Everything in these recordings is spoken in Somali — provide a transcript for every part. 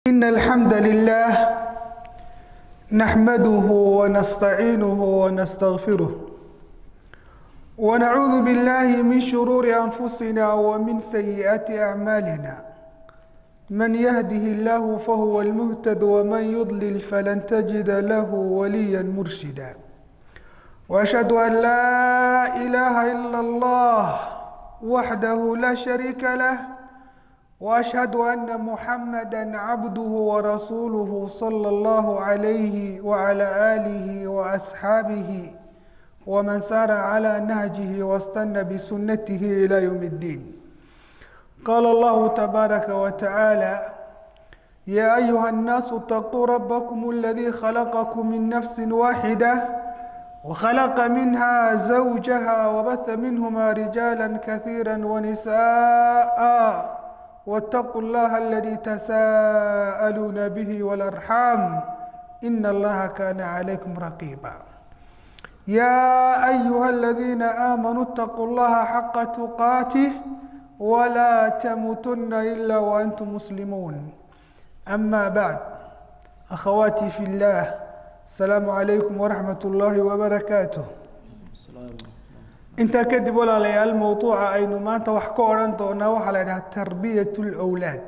إن الحمد لله نحمده ونستعينه ونستغفره ونعوذ بالله من شرور أنفسنا ومن سيئات أعمالنا من يهده الله فهو المهتد ومن يضلل فلن تجد له وليا مرشدا وأشهد أن لا إله إلا الله وحده لا شريك له واشهد ان محمدا عبده ورسوله صلى الله عليه وعلى اله واصحابه ومن سار على نهجه واستنى بسنته الى يوم الدين قال الله تبارك وتعالى يا ايها الناس اتقوا ربكم الذي خلقكم من نفس واحده وخلق منها زوجها وبث منهما رجالا كثيرا ونساء واتقوا الله الذي تساءلون به والارحام ان الله كان عليكم رقيبا يا ايها الذين امنوا اتقوا الله حق تقاته ولا تموتن الا وانتم مسلمون اما بعد اخواتي في الله السلام عليكم ورحمه الله وبركاته intaa kadib walaalayaal mowduuca aynu maanta wax ka odhan doonaa waxaa la idhaha tarbiyat lwlaad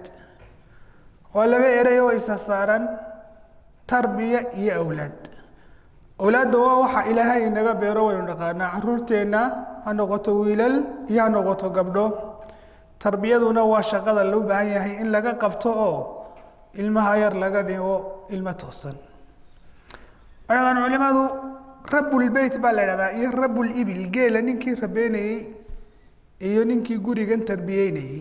waa laba erey oo isa saaran tarbiya iyo awlaad awlaadda waa waxa ilaahay inaga beero waynu dhaqaanaa caruurteenna ha noqoto wiilal iyo ha noqoto gabdho tarbiyaduna waa shaqada loo baahan yahay in laga qabto oo ilmaha yar laga dhigo ilmo toosan wadhadan culimadu rabulbeyt baa la idhahdaa iyo rabulibil geela ninkii rabeynayey iyo ninkii gurigan tarbiyeynayey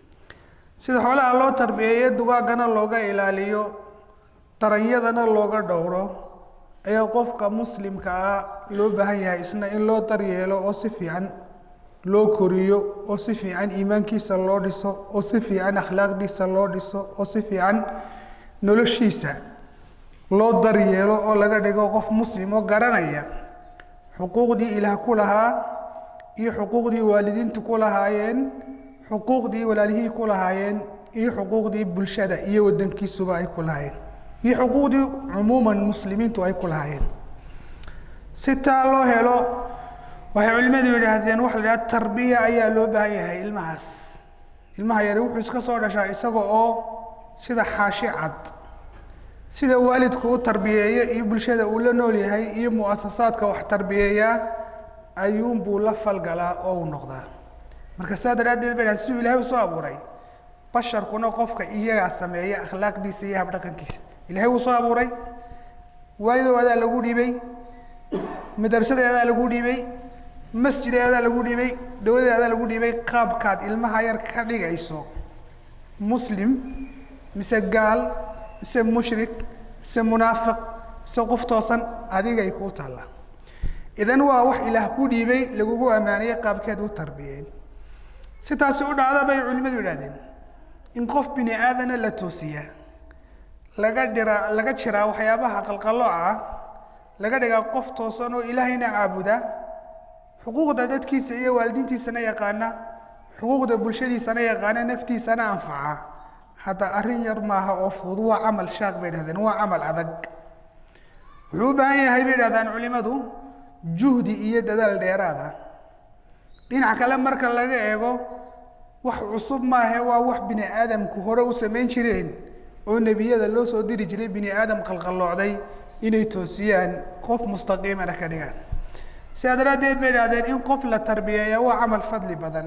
sida xoolaha loo tarbiyeeyo dugaagana looga ilaaliyo daranyadana looga dhowro ayaa qofka muslimka ah loo baahan yahay isna in loo daryeelo oo si fiican loo koriyo oo si fiican iimaankiisa loo dhiso oo si fiican akhlaaqdiisa loo dhiso oo si fiican noloshiisa loo daryeelo oo laga dhigo qof muslim oo garanaya xuquuqdii ilaah ku lahaa iyo xuquuqdii waalidiintu ku lahaayeen xuquuqdii walaalihii ku lahaayeen iyo xuquuqdii bulshada iyo wadankiisuba ay ku lahaayeen iyo xuquuqdii cumuuman muslimiintu ay ku lahaayeen si taa loo helo waxay culimmadu yidhaahdeen waxa la yidhaha tarbiya ayaa loo baahan yahay ilmahaas ilmaha yari wuxuu iska soo dhashaa isaga oo sida xaashi cad sida waalidku u tarbiyeeyo iyo bulshada uu la nool yahay iyo muasasaadka wax tarbiyeeyaa ayuunbuu la falgalaa oo u noqdaa marka saa daraaddeed bay dhaha siduu ilahay usoo abuuray basharkuna qofka iyagaa sameeya akhlaaqdiisa iyo habdhaqankiisa ilahay wuu soo abuuray waalidow adaa lagu dhiibay madrasadeedaa lagu dhiibay masjideedaa lagu dhiibay dowladeedaa lagu dhiibay qaabkaad ilmaha yar ka dhigayso muslim mise gaal mise mushrik mise munaafiq mise qof toosan adigay kuu taallaa idan waa wax ilaah ku dhiibay lagugu ammaanayay qaabkeed u tarbiyeen si taasi u dhacda bay culimmadu yidhahdeen in qof bini aadana la toosiyaa laga dhiraa laga jiraa waxyaabaha qalqallooca ah laga dhigaa qof toosan oo ilaahayna caabuda xuquuqda dadkiisa iyo waalidiintiisana yaqaana xuquuqda bulshadiisana yaqaana naftiisana anfaca hadda arrin yar maaha oo fudud waa camal shaaq bay dhahdeen waa camal adag wuxuu u baahan yahay bay dhahdaan culimadu juhdi iyo dadaal dheeraada dhinac kale marka laga eego wax cusub maahe waa wax bini aadamku hore u samayn jireen oo nebiyada loo soo diri jiray bini aadam qalqalloocday inay toosiyaan qof mustaqiimana ka dhigaan sidaa daraaddeed bay dhahdeen in qof la tarbiyeeya waa camal fadli badan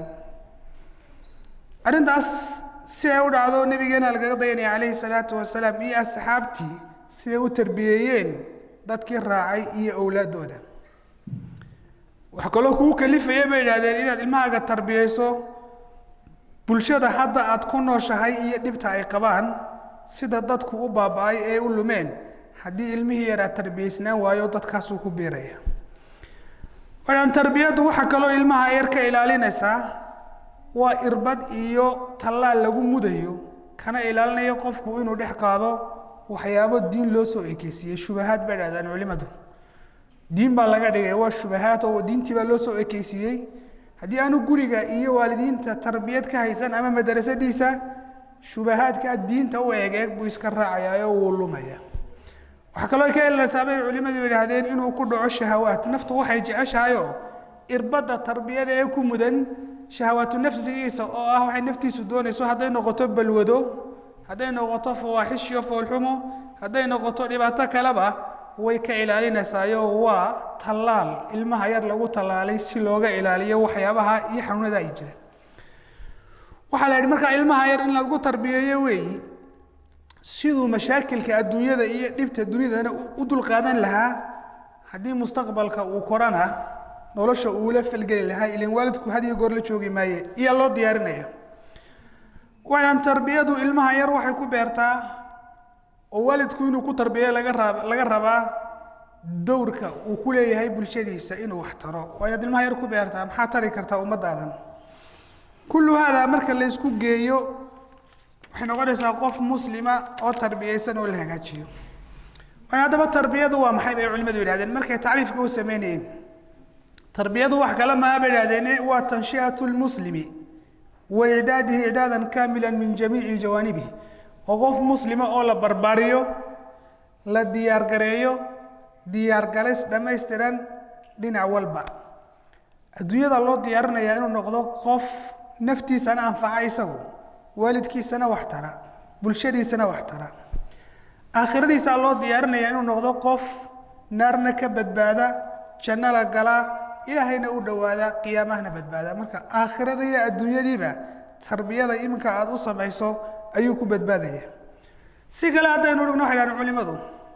arrintaas si ay u dhacdo nabigeena lagaga dayanaya calayhi salaatu wasalaam iyo asxaabtii siday u tarbiyeeyeen dadkii raacay iyo owlaaddooda wax kaloo kuu kalifaya bay idhahdeen inaad ilmahaaga tarbiyeyso bulshada hadda aad ku nooshahay iyo dhibta ay qabaan sida dadku u baaba-ay ee u lumeen haddii ilmihii yaraa tarbiyeysnaan waayo dadkaasuu ku biiraya waaan tarbiyaddu waxaa kaloo ilmaha yar ka ilaalinaysaa waa irbad iyo tallaal lagu mudayo kana ilaalinayo qofku inuu dhex qaado waxyaabo diin loo soo ekeysiiyey shubahaad bay dhahdaan culimadu diin baa laga dhigay waa shubahaad oo diintii baa loo soo ekeysiiyey haddii aanu guriga iyo waalidiinta tarbiyad ka haysan ama madrasadiisa shubahaadka diinta u eeg eeg buu iska raacayaa oo wuu lumaya waxaa kaloo ka helinaysaa bay culimmadu yidhaahdeen inuu ku dhaco shahawaat naftu waxay jeceshahayoo irbadda tarbiyada ee ku mudan shahawaatu nafsigiisa oo ah waxay naftiisu doonayso hadday noqoto balwado hadday noqoto fawaaxish iyo foolxumo hadday noqoto dhibaato kaleba way ka ilaalinaysaayoo waa tallaal ilmaha yar lagu tallaalay si looga ilaaliyo waxyaabaha iyo xanuunada ay jiraan waxaa la yidhi markaa ilmaha yar in lagu tarbiyeeyo weeyi siduu mashaakilka adduunyada iyo dhibta dunidana u dulqaadan lahaa haddii mustaqbalka uu korana nolosha uula falgeli lahaa ilin waalidku had iyo goor la joogi maaye iyaa loo diyaarinaya waxaan tarbiyadu ilmaha yar waxay ku beertaa oo waalidku inuu ku tarbiyeyo laga rab laga rabaa dowrka uu ku leeyahay bulshadiisa inuu wax taro waa inaad ilmaha yar ku beertaa maxaa tari kartaa ummaddaadan kullu haadaa marka la isku geeyo waxay noqonaysaa qof muslima oo tarbiyeysan oo la hagaajiyo waan haddaba tarbiyadu waa maxay bay culimadu yidhahdeen markay tacriifka u sameynayeen tarbiyadu wax kale maha bay yidhahdeene waa tanshi'atu lmuslimi wa icdaadihi icdaadan kaamilan min jamiici jawaanibihi oo qof muslima oo la barbaariyo la diyaargareeyo diyaargalis dhammaystiran dhinac walba adduunyada loo diyaarinayaa inuu noqdo qof naftiisana anfaca isagu waalidkiisana wax tara bulshadiisana wax tara aakhiradiisaa loo diyaarinayaa inuu noqdo qof naarna ka badbaada janno la galaa ilaahayna u dhowaada qiyaamahana badbaada marka aakhirada iyo adduunyadiiba tarbiyada iminka aada u samayso ayuu ku badbaadaya si kale haddaynu dhigno waxay dhahan culimadu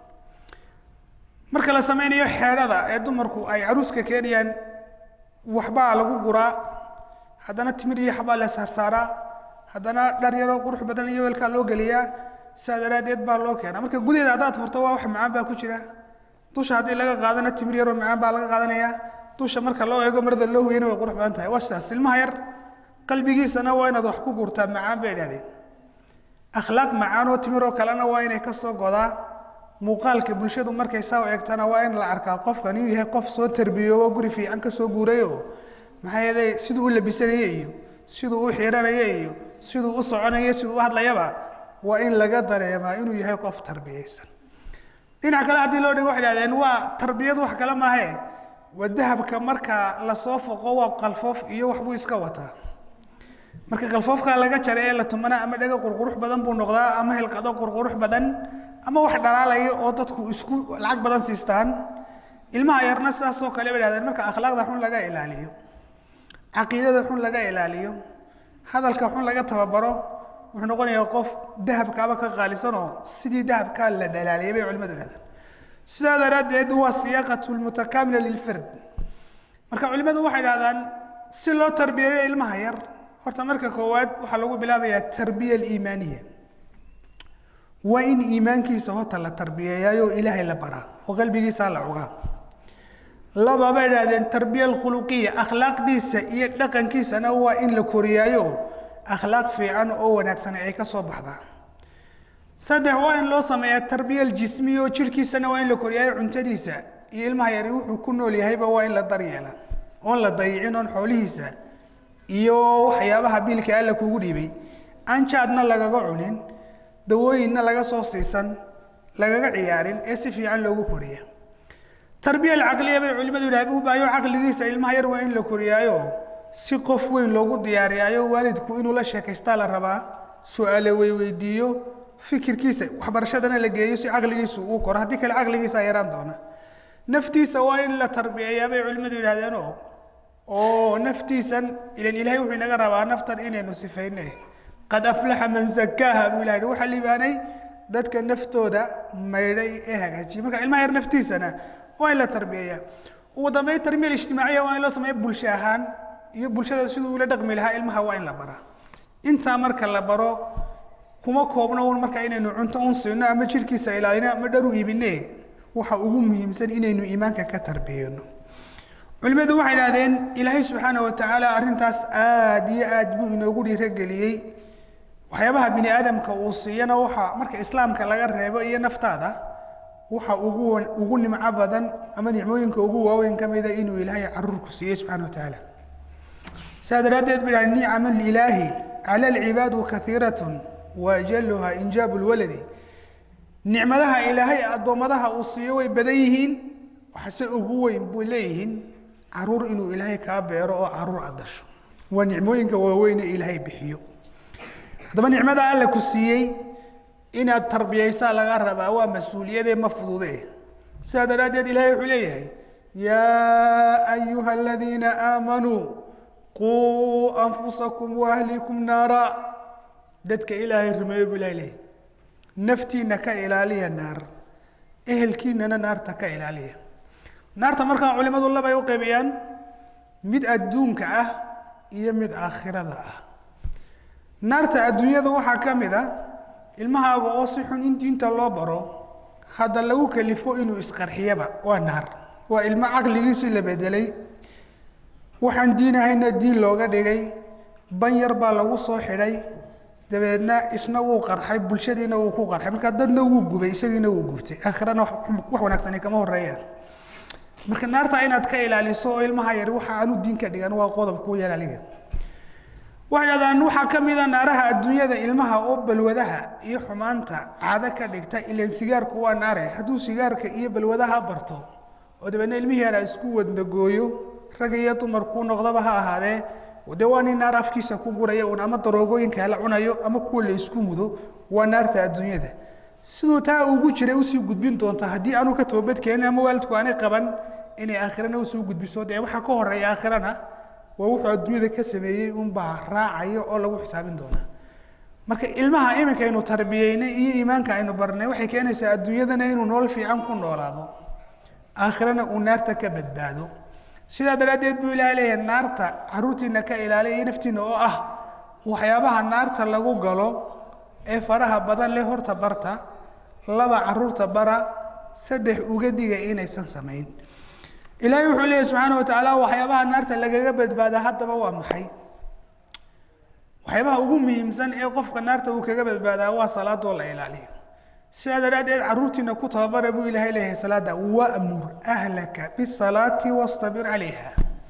marka la sameynayo xeedhada ee dumarku ay caruuska keenayaan waxbaa lagu guraa haddana timir iyo xabaa la saarsaaraa haddana dhar yaroo qurux badan iyo weelkaa loo geliyaa sidaa daraaddeed baa loo keenaa marka gudaheeda haddaad furto waa wax macaan baa ku jira dusha haddii laga qaadana timir yaroo macaan baa laga qaadanayaa dusha marka loo eego marada loo huyana way qurux badan tahay waa sidaas ilmaha yar qalbigiisana waa inaad wax ku gurtaa macaan bay idhahdeen akhlaaq macaan oo timiroo kalena waa inay ka soo godaa muuqaalka bulshadu markay saa u eegtana waa in la arkaa qofkan inuu yahay qof soo tarbiyoobo guri fiican ka soo guurayo maxaa yeelay siduu u labisanaya iyo siduu u xiranaya iyo siduu u soconaya siduu u hadlayaba waa in laga dareemaa inuu yahay qof tarbiyeysan dhinac kale haddii loo dhigo waxay dhahdeen waa tarbiyadu wax kale maahe waa dahabka marka lasoo foqo waa qalfoof iyo waxbuu iska wataa marka qalfoofka laga jaray ee la tumana ama dhega qurqurux badan buu noqdaa ama hilqado qurqurux badan ama wax dhalaalaya oo dadku isku lacag badan siistaan ilmaha yarna sidaasoo kale bay dhahdeen marka akhlaaqda xun laga ilaaliyo caqiidada xun laga ilaaliyo hadalka xun laga tababaro wuxuu noqonayaa qof dahabkaaba ka qaalisanoo sidii dahabkaa la dhalaaliyay bay culimadu dhahdeen sidaa daraaddeed waa siyaaqatu lmutakaamila lilfard marka culimadu waxay dhahdaan si loo tarbiyeeyo ilmaha yar horta marka koowaad waxaa lagu bilaabayaa tarbiya aliimaaniya waa in iimaankiisa horta la tarbiyeeyaayoo ilaahay la baraa oo qalbigiisa la cugaa laba bay idhahdeen tarbiya alkhuluqiya akhlaaqdiisa iyo dhaqankiisana waa in la koriyaayo akhlaaq fiican oo wanaagsan ay ka soo baxdaa saddex waa in loo sameeyaa tarbiya aljismiya oo jirhkiisana waa in la koriyaayo cuntadiisa iyo ilmaha yari wuxuu ku nool yahayba waa in la daryeela oon la dayicin oon xoolihiisa iyo waxyaabaha biilka alla kugu dhiibay aan jaadna lagaga cunin dawooyinna laga soo siisan lagaga ciyaarin ee si fiican loogu koriya tarbiya alcaqliya bay culimadu yidhahdeen u baayo caqligiisa ilmaha yar waa in la koriyaayo si qof weyn loogu diyaariyaayo waalidku inuu la sheekaystaa la rabaa su-aale weyweydiiyo fikirkiisa waxbarashadana la geeyo si caqligiisu uu koro haddii kale caqligiisa yaraan doona naftiisa waa in la tarbiyeeyaa bay culimadu yidhahdeeno oo naftiisan ilan ilaahay wuxuu inaga rabaa naftan inaynu sifayne qad aflaxa man zakaaha buu ilahay waxaa liibaanay dadka naftooda maydhay ee hagaajiyay marka ilmaha yar naftiisana waa in la tarbiyeeyaa ugu dambeyn tarbiya ijtimaaciya waa in loo sameeya bulsho ahaan iyo bulshada siduu ula dhaqmi lahaa ilmaha waa in la baraa intaa marka la baro kuma koobno un marka inaynu cunto un siino ama jirhkiisa ilaalino ama dhar u iibine waxa ugu muhiimsan inaynu iimaanka ka tarbiyeyno culimadu waxay idhahdeen ilaahay subxaana wa tacaala arrintaas aad iyo aad buu inoogu dhiirogeliyey waxyaabaha bini aadamka uu siiyana waxa marka islaamka laga reebo iyo naftaada waxa ugu ugu nimco badan ama nicmooyinka ugu waaweyn ka mida inuu ilaahay caruurku siiyey subxana wa tacaala saa daraaddeed bay idhahdeen nicama lilaahi cala alcibaadu kathiiratun wa ajaluha injaabu lwaladi nicmadaha ilaahay addoommadaha uu siiyo way badan yihiin waxase ugu weyn buu leeyihiin caruur inuu ilaahay kaa beero oo caruur aad dasho waa nicmooyinka waaweyne ilaahay bixiyo haddaba nicmada alla ku siiyey inaad tarbiyaysaa laga rabaa waa mas-uuliyadee ma fudude sidaa daraaddeed ilahay wuxuu leeyahay yaa ayuha aladiina aamanuu quu anfusakum waahlikum naara dadka ilaahay rumeeyo buu ilahay leeyahy naftiina ka ilaaliya naar ehelkiinana naarta ka ilaaliya naarta markaa culimadu labay u qaybiyaan mid adduunka ah iyo mid aakhirada ah naarta adduunyada waxaa ka mid a ilmahaaga oo si xun in diinta loo baro hadda lagu kalifo inuu isqarxiyaba waa naar waa ilmo caqligiisii la bedelay waxaan diin ahayna diin looga dhigay ban yar baa lagu soo xidhay dabeedna isna wuu qarxay bulshadiina wuu ku qarxay markaa dadna wuu gubay isagiina wuu gubtay aakhirana wax wanaagsani kama horeeyaan marka naarta inaad ka ilaaliso oo ilmaha yar waxa aanu diinka dhigan waa qodob kuu yar aliga waxay dhahdaan waxaa ka mid a naaraha adduunyada ilmaha oo balwadaha iyo xumaanta caado ka dhigta ilan sigaarku waa naare hadduu sigaarka iyo balwadaha barto oo dabeedna ilmihii yara isku wadnagooyo rag iyo dumar kuu noqdaba ha ahaadee dee waa nin naar afkiisa ku guraya un ama daroogooyinka la cunayo ama kuwa la isku mudo waa naarta adduunyada siduu taa ugu jiray usii gudbin doonta haddii aanu ka toobadkeenin ama waalidku aanay qaban inay aakhirana usoo gudbiso dee waxaa ka horeeya aakhirana waa wuxuu adduunyada ka sameeyey unbaa raacayo oo lagu xisaabin doonaa marka ilmaha iminka aynu tarbiyeynay iyo iimaanka aynu barnay waxay keenaysaa adduunyadana inuu nolol fiican ku noolaado aakhirana uu naarta ka badbaado sidaa daraaddeed buu ilahay leeyahay naarta caruurtiina ka ilaaliya iyo naftiina oo ah waxyaabaha naarta lagu galo ee faraha badan leh horta barta laba caruurta bara saddex uga diga inaysan samayn ilaahay wuxuu leeyahy subxaana wa tacaala waxyaabaha naarta lagaga badbaada haddaba waa maxay waxyaabaha ugu muhiimsan ee qofka naarta uu kaga badbaadaa waa salaadoo la ilaaliyo sidaa daraaddeed caruurtiina ku tababara buu ilaahay leeyahay salaada wamur ahlaka bisalaati wastabir calayha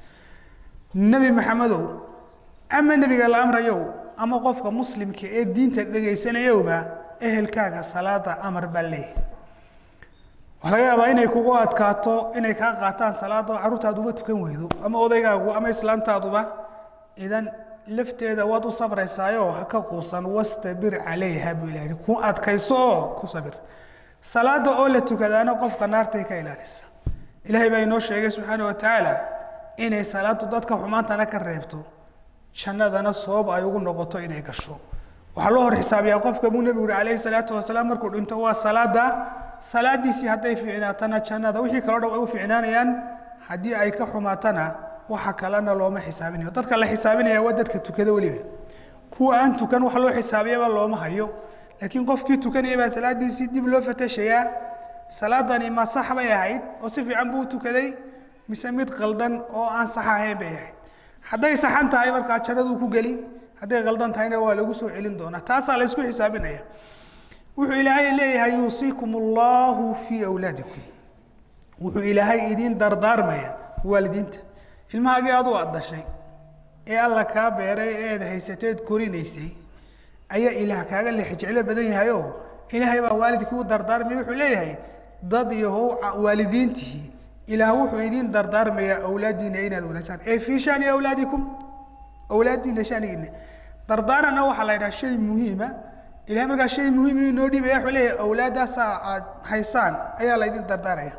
nebi maxamedow ama nebiga la amrayow ama qofka muslimka ee diinta dhegaysanayowba ehelkaaga salaada amar baa leeyahay waxaa laga yaabaa inay kugu adkaato inay kaa qaataan salaadoo carruurtaad uga tukan weydo ama odaygaagu ama islaantaaduba idan lafteeda waad u sabraysaayo ha ka quusan wastabir calayha buu ilahi ku adkayso oo ku sabir salaada oo la tukadaana qofka naartay ka ilaalisa ilaahay baa inoo sheegay subxaana wa tacaala inay salaadu dadka xumaantana ka reebto jannadana sabab ay ugu noqoto inay gasho waxaa loo hor xisaabiyaa qofka buu nebigu yihi calayhi salaatu wasalaam markuu dhinto waa salaada salaadiisii hadday fiicnaatana jannada wixii kaloo dhan way u fiicnaanayaan haddii ay ka xumaatana waxa kalena looma xisaabinayo dadka la xisaabinaya waa dadka tukada weliba kuwa aan tukan wax loo xisaabiyaba looma hayo laakiin qofkii tukanaya baa salaadiisii dib loo fatashayaa salaadani ma sax bay ahayd oo si fiican buu u tukaday mise mid qaldan oo aan sax ahayn bay ahayd hadday saxan tahay markaa jannaduu ku geli hadday qaldan tahayna waa lagu soo celin doonaa taasaa la ysku xisaabinaya wuxuu ilaahay leeyahay yuusiikum allahu fii awlaadikum wuxuu ilaahay idiin dardaarmaya waalidiinta ilmahaagii aduu aad dhashay ee alla kaa beeray ee aad haysateed korinaysay ayaa ilaah kaaga leex jeclo badan yahayoo ilaahay baa waalidkii u dardaarmaya wuxuu leeyahay dad yahow waalidiintihi ilaah wuxuu idiin dardaarmayaa awlaadiina inaad wanaajaan ee fii shani awlaadikum awlaadiina shanigiina dardaaranna waxaa la yidhaha shay muhiima ilahay markaa shay muhiim inoo dhibaya wuxuu leeyahay awlaadaasaa aad haysaan ayaa laydin dardaaraya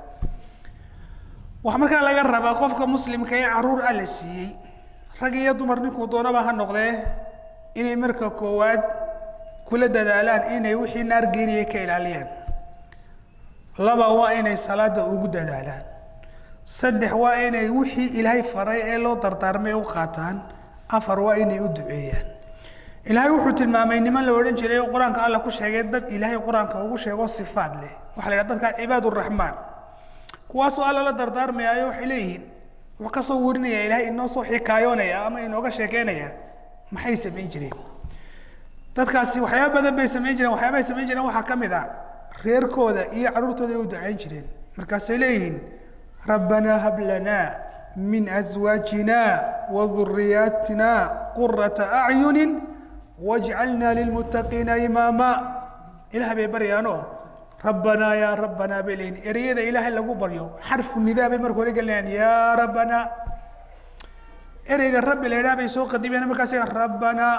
waxaa markaa laga rabaa qofka muslimka ee caruur ah la siiyey rag iyo dumar ninkuu doonaba ha noqdee inay marka koowaad kula dadaalaan inay wixii naar geenaya ka ilaaliyaan laba waa inay salaada ugu dadaalaan saddex waa inay wixii ilaahay faray ee loo dardaarmay u qaataan afar waa inay u duceeyaan ilaahay wuxuu tilmaamay niman la odhan jiray oo qur-aanka alla ku sheegay dad ilaahay qur-aanka ugu sheego sifaad leh waxa la yidhaha dadka cibaad uraxmaan kuwaasoo alla la dardaarmayaayo waxay leeyihiin wuxuu ka soo warinaya ilaahay inoo soo xikaayoonaya ama inooga sheekeynaya maxay samayn jireen dadkaasi waxyaaba badan bay samayn jireen waxyaabahay samayn jireen waxaa ka mid a reerkooda iyo carruurtooda ay u ducayn jireen markaasay leeyihiin rabbanaa hab lanaa min aswaajina wa duriyaatina qurata acyunin wajcalnaa lilmuttaqiina imaama ilaah bay baryaanoo rabbanaa yaa rabbanaa bay leeyihin ereyada ilaahay lagu baryo xarfu nidaa bay marka hore gelinayaan yaa rabbanaa ereyga rabbi la idhaha bay soo qadimayaan markaas rabbanaa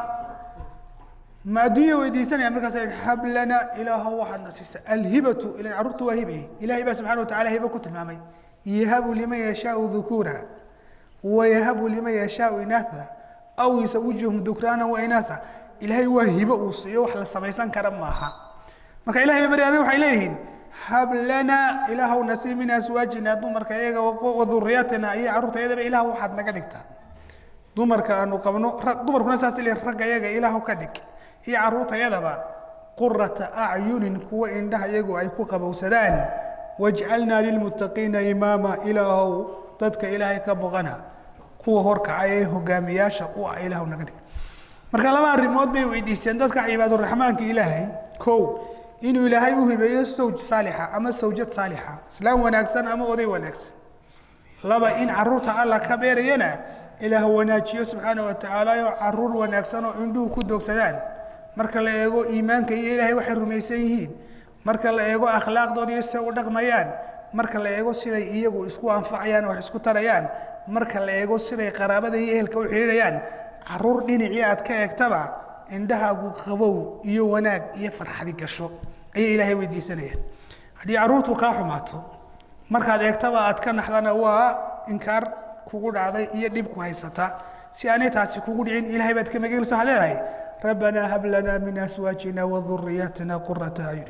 ma adduunya weydiisanayaan markaas hab lana ilaahow waxaad na siisa alhibatu ilan carruurtu waa hibe ilahay baa subxana wa tacala hibo ku tilmaamay yahabu liman yashaau dhukuura wayahabu liman yashaau inaatha aw yusawijuhum dhukraana wa inaasa ilaahay waa hibo uu siiyo wax la samaysan kara maaha marka ilahay bay baryaan waxay leeyihiin hab lana ilaahow nasiib min aswaajina dumarka iyaga wa dhuriyaatina iyo carruurta iyadaba ilaah waxaad naga dhigtaa dumarka aanu qabno dumarkuna saas leeyihin ragga iyaga ilaahow ka dhig iyo carruurtayadaba qurata acyunin kuwa indhaha iyagu ay ku qabowsadaan wajcalnaa lilmuttaqiina imaama ilaahow dadka ilaahay ka boqana kuwa horkacay ee hogaamiyaasha u ah ilaahow naga dhig marka laba arrimood bay weydiisteen dadka cibaaduraxmaanka ilaahay kow inuu ilaahay u hibeeyo sawj saalixa ama sawjad saalixa islaam wanaagsan ama oday wanaagsan laba in carruurta alla ka beerayana ilaah wanaajiyo subxaana wa tacaala oo caruur wanaagsan oo indhuhu ku dogsadaan marka la eego iimaanka iyo ilaahay waxay rumaysan yihiin marka la eego akhlaaqdooda iyo sida u dhaqmayaan marka la eego siday iyagu isku anfacayaan wax isku tarayaan marka la eego siday qaraabada iyo ehelka u xidhiidhayaan caruur dhinacii aad ka eegtaba indhahaagu qabow iyo wanaag iyo farxadi gasho ayay ilaahay weydiisanayaan haddii carruurtu kaa xumaato markaad eegtaba aad ka naxdana waa inkaar kugu dhacday iyo dhib ku haysata si aanay taasi kugu dhicin ilahay baad ka mageelsa waxaad leedahay rabbanaa hab lanaa min aswaajina wa dhuriyaatina qurata acyun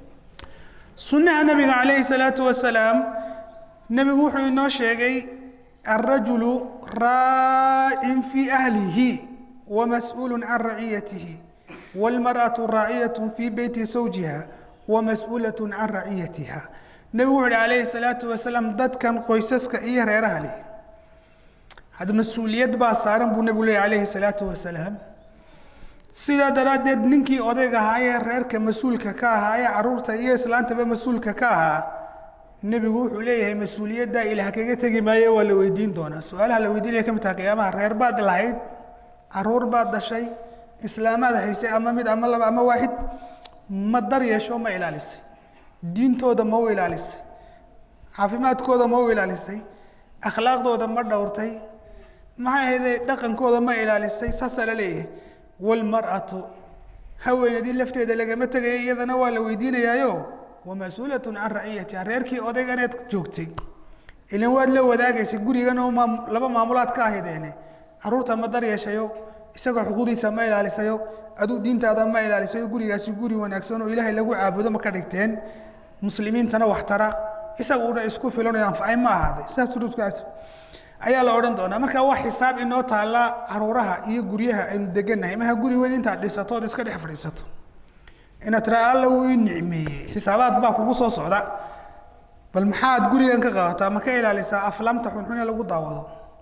sunnaha nabiga calayhi salaatu wasalaam nebigu wuxuu inoo sheegay alrajulu raacin fii ahlihi wamas-uulu can raciyatihi wاlmarأaةu raaciyaة fii beyti zawjiha wamas-uulaة can raciyatiha nebigu wuxu uhi calayhi salaatu wasalaam dadkan qoysaska iyo reeraha leh had mas-uuliyad baa saaran buu nebigu leeyay calayhi salaatu wasalaam sidaa daraaddeed ninkii odayga ahaa ee reerka mas-uulka ka ahaa ee caruurta iyo islaantaba mas-uulka ka ahaa nebigu wuxuu leeyahay mas-uuliyaddaa ilaah kaga tegi maayo waa la weydiin doonaa su-aalaha la weydiinaya ka mid taha qiyaamaha reer baad lahayd caruur baad dhashay islaamaad haysay ama mid ama laba ama waaxid ma dar yeesho ma ilaalisay diintooda ma u ilaalisay caafimaadkooda ma u ilaalisay akhlaaqdooda ma dhowrtay maxay ahayde dhaqankooda ma ilaalisay saasaa la leeyahay wlmar'atu haweenadii lafteeda lagama tegaya iyadana waa la weydiinayaayo wamas-uulatun can raciyatiha reerkii odayganeed joogtay ilan waad la wadaagaysay gurigan oo maam laba maamulaad ka ahaydeene caruurta ma dar yeeshayo isagoo xuquuqdiisa ma ilaalisayo aduu diintaada ma ilaalisayo gurigaasi guri wanaagsan oo ilaahay lagu caabudo ma ka dhigteen muslimiintana wax tara isaguuna isku filanayo anfacay ma ahaaday sidaas ruuskaas ayaa la odhan doonaa marka waa xisaab inoo taalla caruuraha iyo guryaha aynu degannahay maha guri weyn intaad dhisato ood iska dhex fadhiisato inaad tiraa alla wuu ii nicmeeyey xisaabaad baa kugu soo socda bal maxaad gurigan ka qabataa ma ka ilaalisaa aflaamta xunxun ee lagu daawado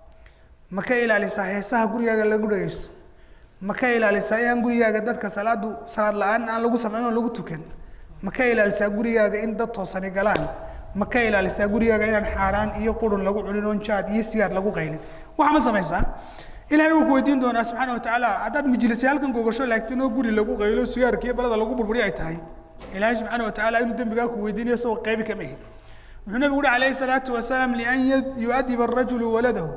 ma ka ilaalisaa heesaha gurigaaga lagu dhagaysto ma ka ilaalisaa inaan gurigaaga dadka salaadu salaad la-aan aan lagu samayn oo lagu tukan ma ka ilaalisaa gurigaaga in dad toosani galaan ma ka ilaalisaa gurigaaga inaan xaaraan iyo qurun lagu cunin oon jaad iyo sigaar lagu qaylin waxa ma samaysaa ilahay wuu ku weydiin doonaa subxaana wa tacaala haddaad majlisay halkan gogasho laakiin oo guri lagu qaylo sigaarka iyo balada lagu burburi ay tahay ilaahay subxaana wa tacaala inuu dembigaa ku weydiinayo isagoo qaybi kama hid wuxuu nabigu uhi calayhi salaatu wasalaam lian yuadiba arajulu waladahu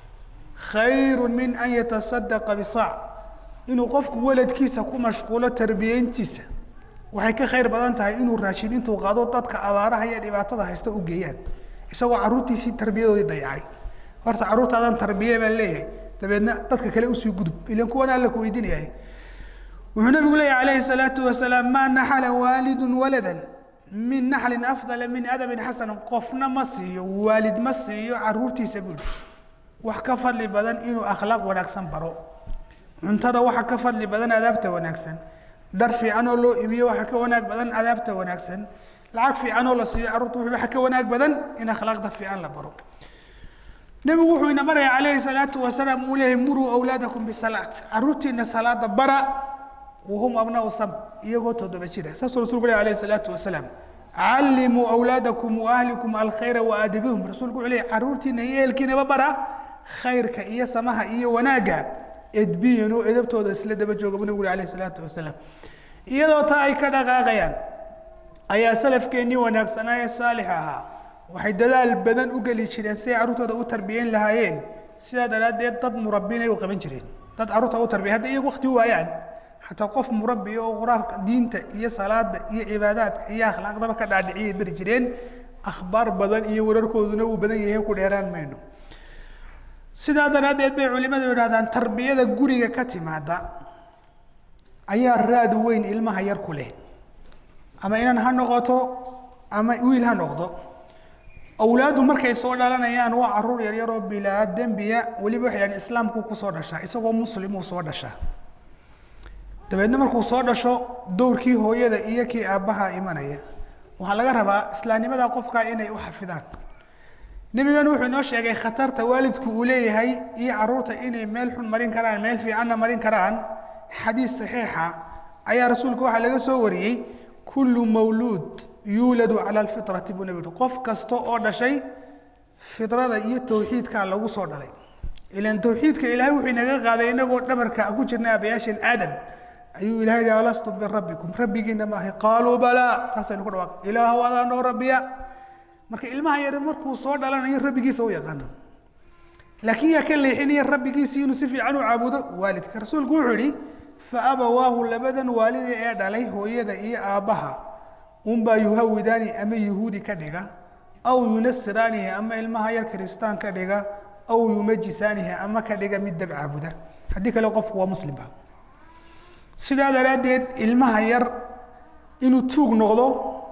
khayru min an yatasadaqa bisaac inuu qofku waladkiisa ku mashquulo tarbiyeyntiisa waxay ka khayr badan tahay inuu raashin intuu qaado dadka abaaraha iyo dhibaatada haysta u geeyaan isagoo caruurtiisii tarbiyadoodii dayacay horta carruurtaadan tarbiye baan leeyahay dabeedna dadka kale usii gudub ilan kuwana alla ku weydiinayay wuxuu nabigu leeyahy calayhi salaatu wasalaam maa naxala waalidun waladan min naxlin afdala min adabin xasanan qofna ma siiyo waalid ma siiyo caruurtiisa buuri wax ka fadli badan inuu akhlaaq wanaagsan baro cuntada waxa ka fadli badan adaabta wanaagsan dhar fiican oo loo iibiyo waxa ka wanaag badan adaabta wanaagsan lacag fiican oo la siiyo carruurta waxa ka wanaag badan in akhlaaqda fiican la baro nebigu wuxuu ina baraya calayhi salaatu wasalaam uu leeyahay muruu awlaadakum bisalaat carruurtiina salaada bara wahum abnaau sab iyagoo toddoba jira saasuu rasulku leeyahy alayhi salaatu wasalaam callimuu awlaadakum wa ahlikum alkhayra wa aadibihum rasuulku wuxuu leeyahy carruurtiina iyo ehelkiinaba bara khayrka iyo samaha iyo wanaagga edbiyan oo edabtooda isla daba jooga bu nabigu alayh isalaatu wasalaam iyadoo taa ay ka dhaqaaqayaan ayaa salafkeennii wanaagsanaa ee saalix ahaa waxay dadaal badan u geli jireen si ay carruurtooda u tarbiyeyn lahaayeen sidaa daraaddeed dad murabbinay u qaban jireen dad carruurta u tarbiya hadday iyagu waqti u waayaan xataa qof murabbi oo quraanka diinta iyo salaada iyo cibaadaadka iyo akhlaaqdaba ka dhaadhiciyay beri jireen akhbaar badan iyo wararkooduna uu badan yahay ku dheeraan mayno sidaa daraaddeed bay culimadu yidhahdaan tarbiyada guriga ka timaada ayaa raad weyn ilmaha yar ku leh ama inan ha noqoto ama wiil ha noqdo awlaaddu markay soo dhalanayaan waa caruur yaryar oo bilaa dembiya weliba waxay dhahan islaamku kusoo dhashaa isagoo muslimuu soo dhashaa dabeedna markuu soo dhasho dowrkii hooyada iyo kii aabbaha imanaya waxaa laga rabaa islaamnimada qofka inay u xafidaan nebigan wuxuu inoo sheegay khatarta waalidku uu leeyahay iyo caruurta inay meel xun marin karaan meel fiicanna marin karaan xadiis saxiixa ayaa rasuulku waxaa laga soo wariyey kullu mawluud yuuladu cala alfitrati buu nebi qof kasta oo dhashay fidrada iyo towxiidkaa lagu soo dhalay ilan towxiidka ilaahay wuxuu inaga qaaday inagoo dhabarka ku jirna abayaasheen aadam ayuu ilahay yihi alastu birabbikum rabbigiina maahay qaaluu balaa saasaynu ku dhawaaq ilaahow adaa noo rabbiya marka ilmaha yar markuu soo dhalanayo rabbigiisa u yaqaana laakiin yaa ka leexinaya rabbigiisa inuu si fiican u caabudo waalidka rasuulku wuxuu yihi fa abawaahu labadan waalida ee dhalay hooyada iyo aabbaha unbaa yuhawidaani ama yuhuudi ka dhiga aw yunasiraanihi ama ilmaha yar kiristaan ka dhiga aw yumajisaanihi ama ka dhiga mid dab caabuda haddii kale qofku waa muslimba sidaa daraaddeed ilmaha yar inuu tuug noqdo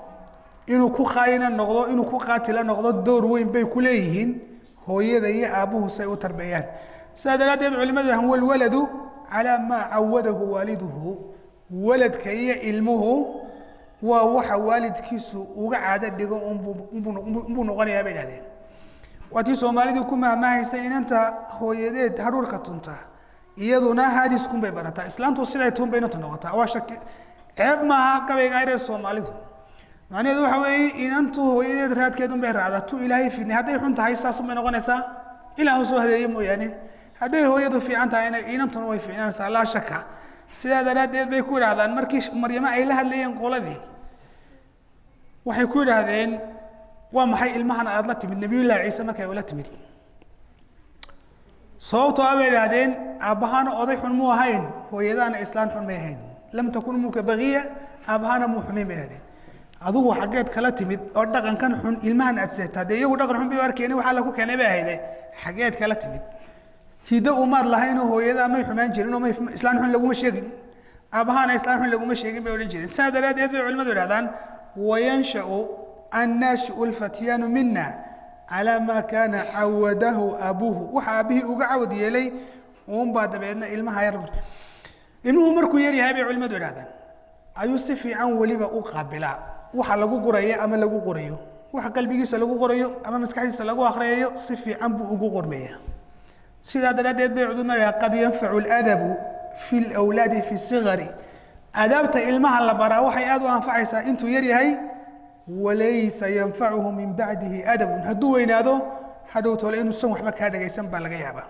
inuu ku khaayina noqdo inuu ku qaatila noqdo door weyn bay ku leeyihiin hooyada iyo aabbuhu say u tarbeeyaan sidaa daraaddeed culimadu yahan walwaladu calaa maa cawadahu waaliduhu waladka iyo ilmuhu waa waxa waalidkiisu uga caado dhigo unbuu noqonayaa bay dhahdeen waatii soomaalidu ku mahmahaysay inanta hooyadeed hadhuurka tunta iyaduna haadiskunbay barataa islaantu siday tuun bay inanta noqotaa waa shaki ceeb maaha gabayga ayre soomaalidu macnaheedu waxa weeye inantu hooyadeed raadkeedun bay raacdaa tu ilaahay fidnay hadday xun tahay saasun bay noqonaysaa ilaahu soo hadeeye mooyaane hadday hooyadu fiican tahayna inantuna way fiicnanaysaa laa shaka sidaa daraaddeed bay ku idhaahdaan markii maryamo ay la hadlayeen qoladii waxay ku idhaahdeen waa maxay ilmahan aad la timid nabiyullaahi ciise markay ula timid sababtoo a bay idhaahdeen aabbahaana oday xun muu ahayn hooyadaana islaan xun may ahayn lam takun umuka bagiya aabbahaana muu xumayn bay idhahdeen adigu xaggeed kala timid oo dhaqankan xun ilmahan aad seetaa dee iyagu dhaqan xun bay u arkeen waxaa lagu keenay bay ahayde xaggeed kala timid hiddo umaad lahaynoo hooyadaa may xumaan jirin oo may islaan xun laguma sheegin aabbahaana islaan xun laguma sheegin bay odhan jireen sidaa daraaddeed bay culimadu idhahdaan wayanshau annaashiu lfatyaanu mina calaa maa kaana cawadahu abuuhu waxa aabbihii uga cawad yeelay uunbaa dabeedna ilmaha yar ilmuhu markuu yar yahay bay culimadu idhahdaan ayuu si fiican weliba u qaabilaa waxa lagu guraya ama lagu qorayo waxa qalbigiisa lagu qorayo ama maskaxdiisa lagu akhriyayo si fiican buu ugu qormaya sidaa daraaddeed bay culimadu qad yanfacu ladabu fi lwlaadi fi sigari adaabta ilmaha la baraa waxay aada u anfacaysaa intuu yar yahay walaysa yanfacuhu min bacdihi adabun hadduu weynaado hadhow tole inuusan waxba kaa dhagaysan baa laga yaabaa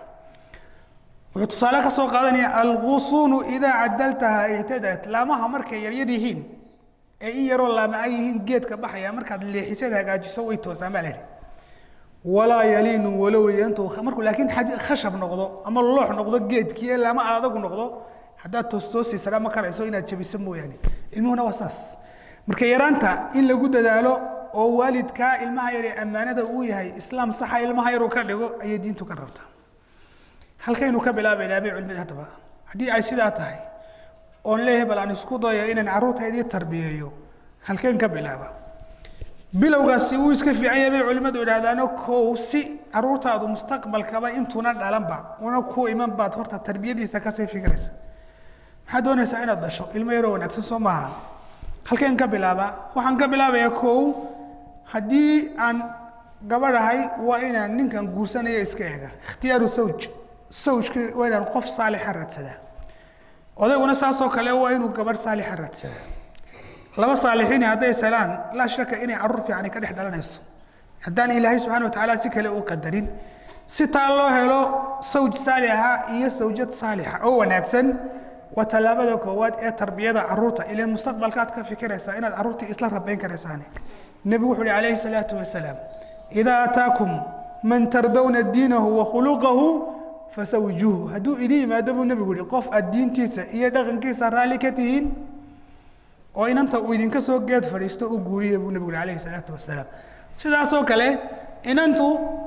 wuxuu tusaale ka soo qaadanaya algusunu idaa cadaltaha ictadalat laamaha markay yaryar yihiin ee in yaroo laama ay yihiin geedka baxaya markaad leexisad hagaajiso way toosaan baa la yidhi walaa yaliinu walow yantu markuu laakiin khashab noqdo ama loox noqdo geedkii ee laama adagu noqdo haddaad toostoosiisana ma karayso inaad jabiso mooyaane ilmuhuna waa saas marka yaraanta in lagu dadaalo oo waalidkaa ilmaha yar ee ammaanada uu yahay islaam saxa ilmaha yaruu ka dhigo ayay diintu ka rabtaa halkaynu ka bilaabaynaa bay culimada haddaba haddii ay sidaa tahay oon leeyahay bal aan isku dayo inaan carruurtaydii tarbiyeeyo halkeen ka bilaaba bilowgaasi wuu iska fiican yahay bay culimmadu idhahdaano kow si carruurtaadu mustaqbalkaba intuuna dhalanba una ku iman baad horta tarbiyadiisa kasii fikiraysa maxaad doonaysaa inaad dhasho ilmo yaroo wanaagsan soo maaha halkeen ka bilaaba waxaan ka bilaabayaa kow haddii aan gabadhahay waa inaan ninkan guursanaya iska eega ikhtiyaaru sawj sawjka waa inaan qof saalixa raadsadaa odayguna saasoo kale waa inuu gabadh saalixa raadsadaa laba saalixiini hadday salaan laa shaka inay carruur fiicani ka dhex dhalanayso haddaan ilaahay subxana wa tacaala si kale u qadarin si taa loo helo sawj saalixa iyo sawjad saalixa oo wanaagsan waa tallaabada koowaad ee tarbiyada caruurta ilan mustaqbalkaad ka fikiraysaa inaad caruurtii isla rabayn karaysaane nebigu wuxuu uhi calayhi salaatu wasalaam idaa ataakum man tardawna diinahu wa khuluqahu fasawijuuhu hadduu idin yimaado buu nebigu yihi qof aad diintiisa iyo dhaqankiisa raalli ka tihiin oo inanta uu idinka soo geed fadhiisto u guuriya buu nebigu yihi calayhi salaatu wasalaam sidaasoo kale inantu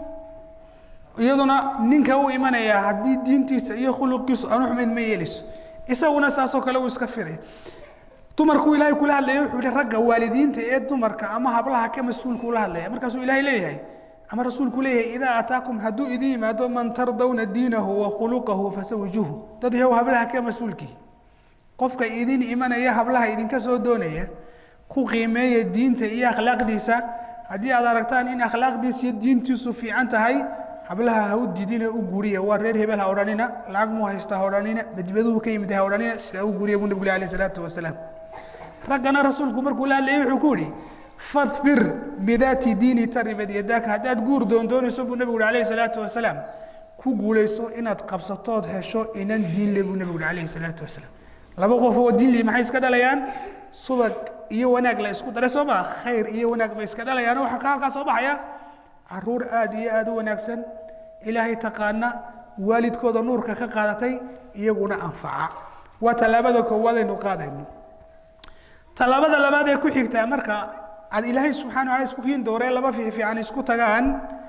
iyaduna ninka u imanayaa haddii diintiisa iyo khuluqiisu aanu xumayn ma yeelayso isaguna saasoo kale uu iska firay dumarkuu ilaahay kula hadlaya wuxuu yihi ragga waalidiinta ee dumarka ama hablaha ka mas-uulka ula hadlaya markaasuu ilaahay leeyahay ama rasuulku leeyahay idaa ataakum hadduu idin yimaado man tardawna diinahu wa khuluqahu fasawijuhu dad yahow hablaha ka mas-uulkii qofka idin imanaya hablaha idinka soo doonaya ku qiimeeya diinta iyo akhlaaqdiisa haddii aad aragtaan in akhlaaqdiisa iyo diintiisu fiican tahay hablaha ha u didina u guuriya waa reer hebel ha odhanina lacag muu haysta ha odhanina badbaduhu ka yimid ha odhanina sidaa u guuriya buu nabigu alayh salaatu wasalaam raggana rasuulku markuu la hadlayay wuxuu ku yihi fadfir bidaati diini taribad yadaaka haddaad guur doondoonayso buu nabigu uhi alayhi salaatu wasalaam ku guulayso inaad qabsatood hesho inan diin le buu nabigu uhi alayhi salaatu wasalaam laba qof oo diin li maxay iska dhalayaan subag iyo wanaag la isku daray soo maa khayr iyo wanaag bay iska dhalayaan waxaa ka halkaa soo baxaya caruur aada iyo aada u wanaagsan ilaahay taqaana waalidkooda nuurka ka qaadatay iyaguna anfaca waa tallaabada koowaad aynu qaadayno tallaabada labaad ee ku xigtaa marka ad ilaahay subxana wala isku kiin dooree laba fiifiican isku tagaan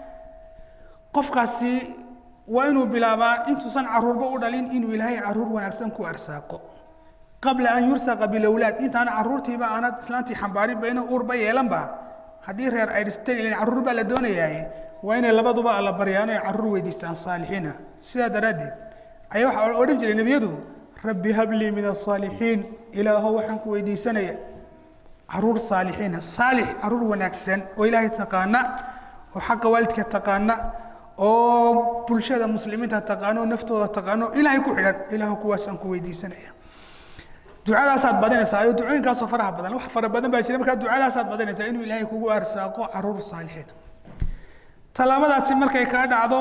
qofkaasi waa inuu bilaabaa intuusan caruurba u dhalin inuu ilaahay caruur wanaagsan ku arsaaqo qabla an yursaqa bilowlaad intaana caruurtiiba aanad islaantii xambaarinba ina uurba yeelanba haddii reer ay dhisteen ilan caruur baa la doonayaaye waa inay labaduba alla baryaano ay caruur weydiistaan saalixiina sidaa daraaddeed ayaa waxaa odhan jiray nebiyadu rabbi hablii min asaalixiin ilaahow waxaan ku weydiisanaya caruur saalixiina saalix caruur wanaagsan oo ilaahay taqaana oo xaqa waalidka taqaana oo bulshada muslimiinta taqaano oo naftooda taqaano ilaahay ku xidhan ilaahu kuwaasaan ku weydiisanaya ducadaasaad badinaysaa ayo ducooyinkaasoo faraha badan wax fara badan baa jira markaa ducadaasaad badinaysaa inuu ilaahay kugu arsaaqo caruur saalixiina tallaabadaasi markay kaa dhacdo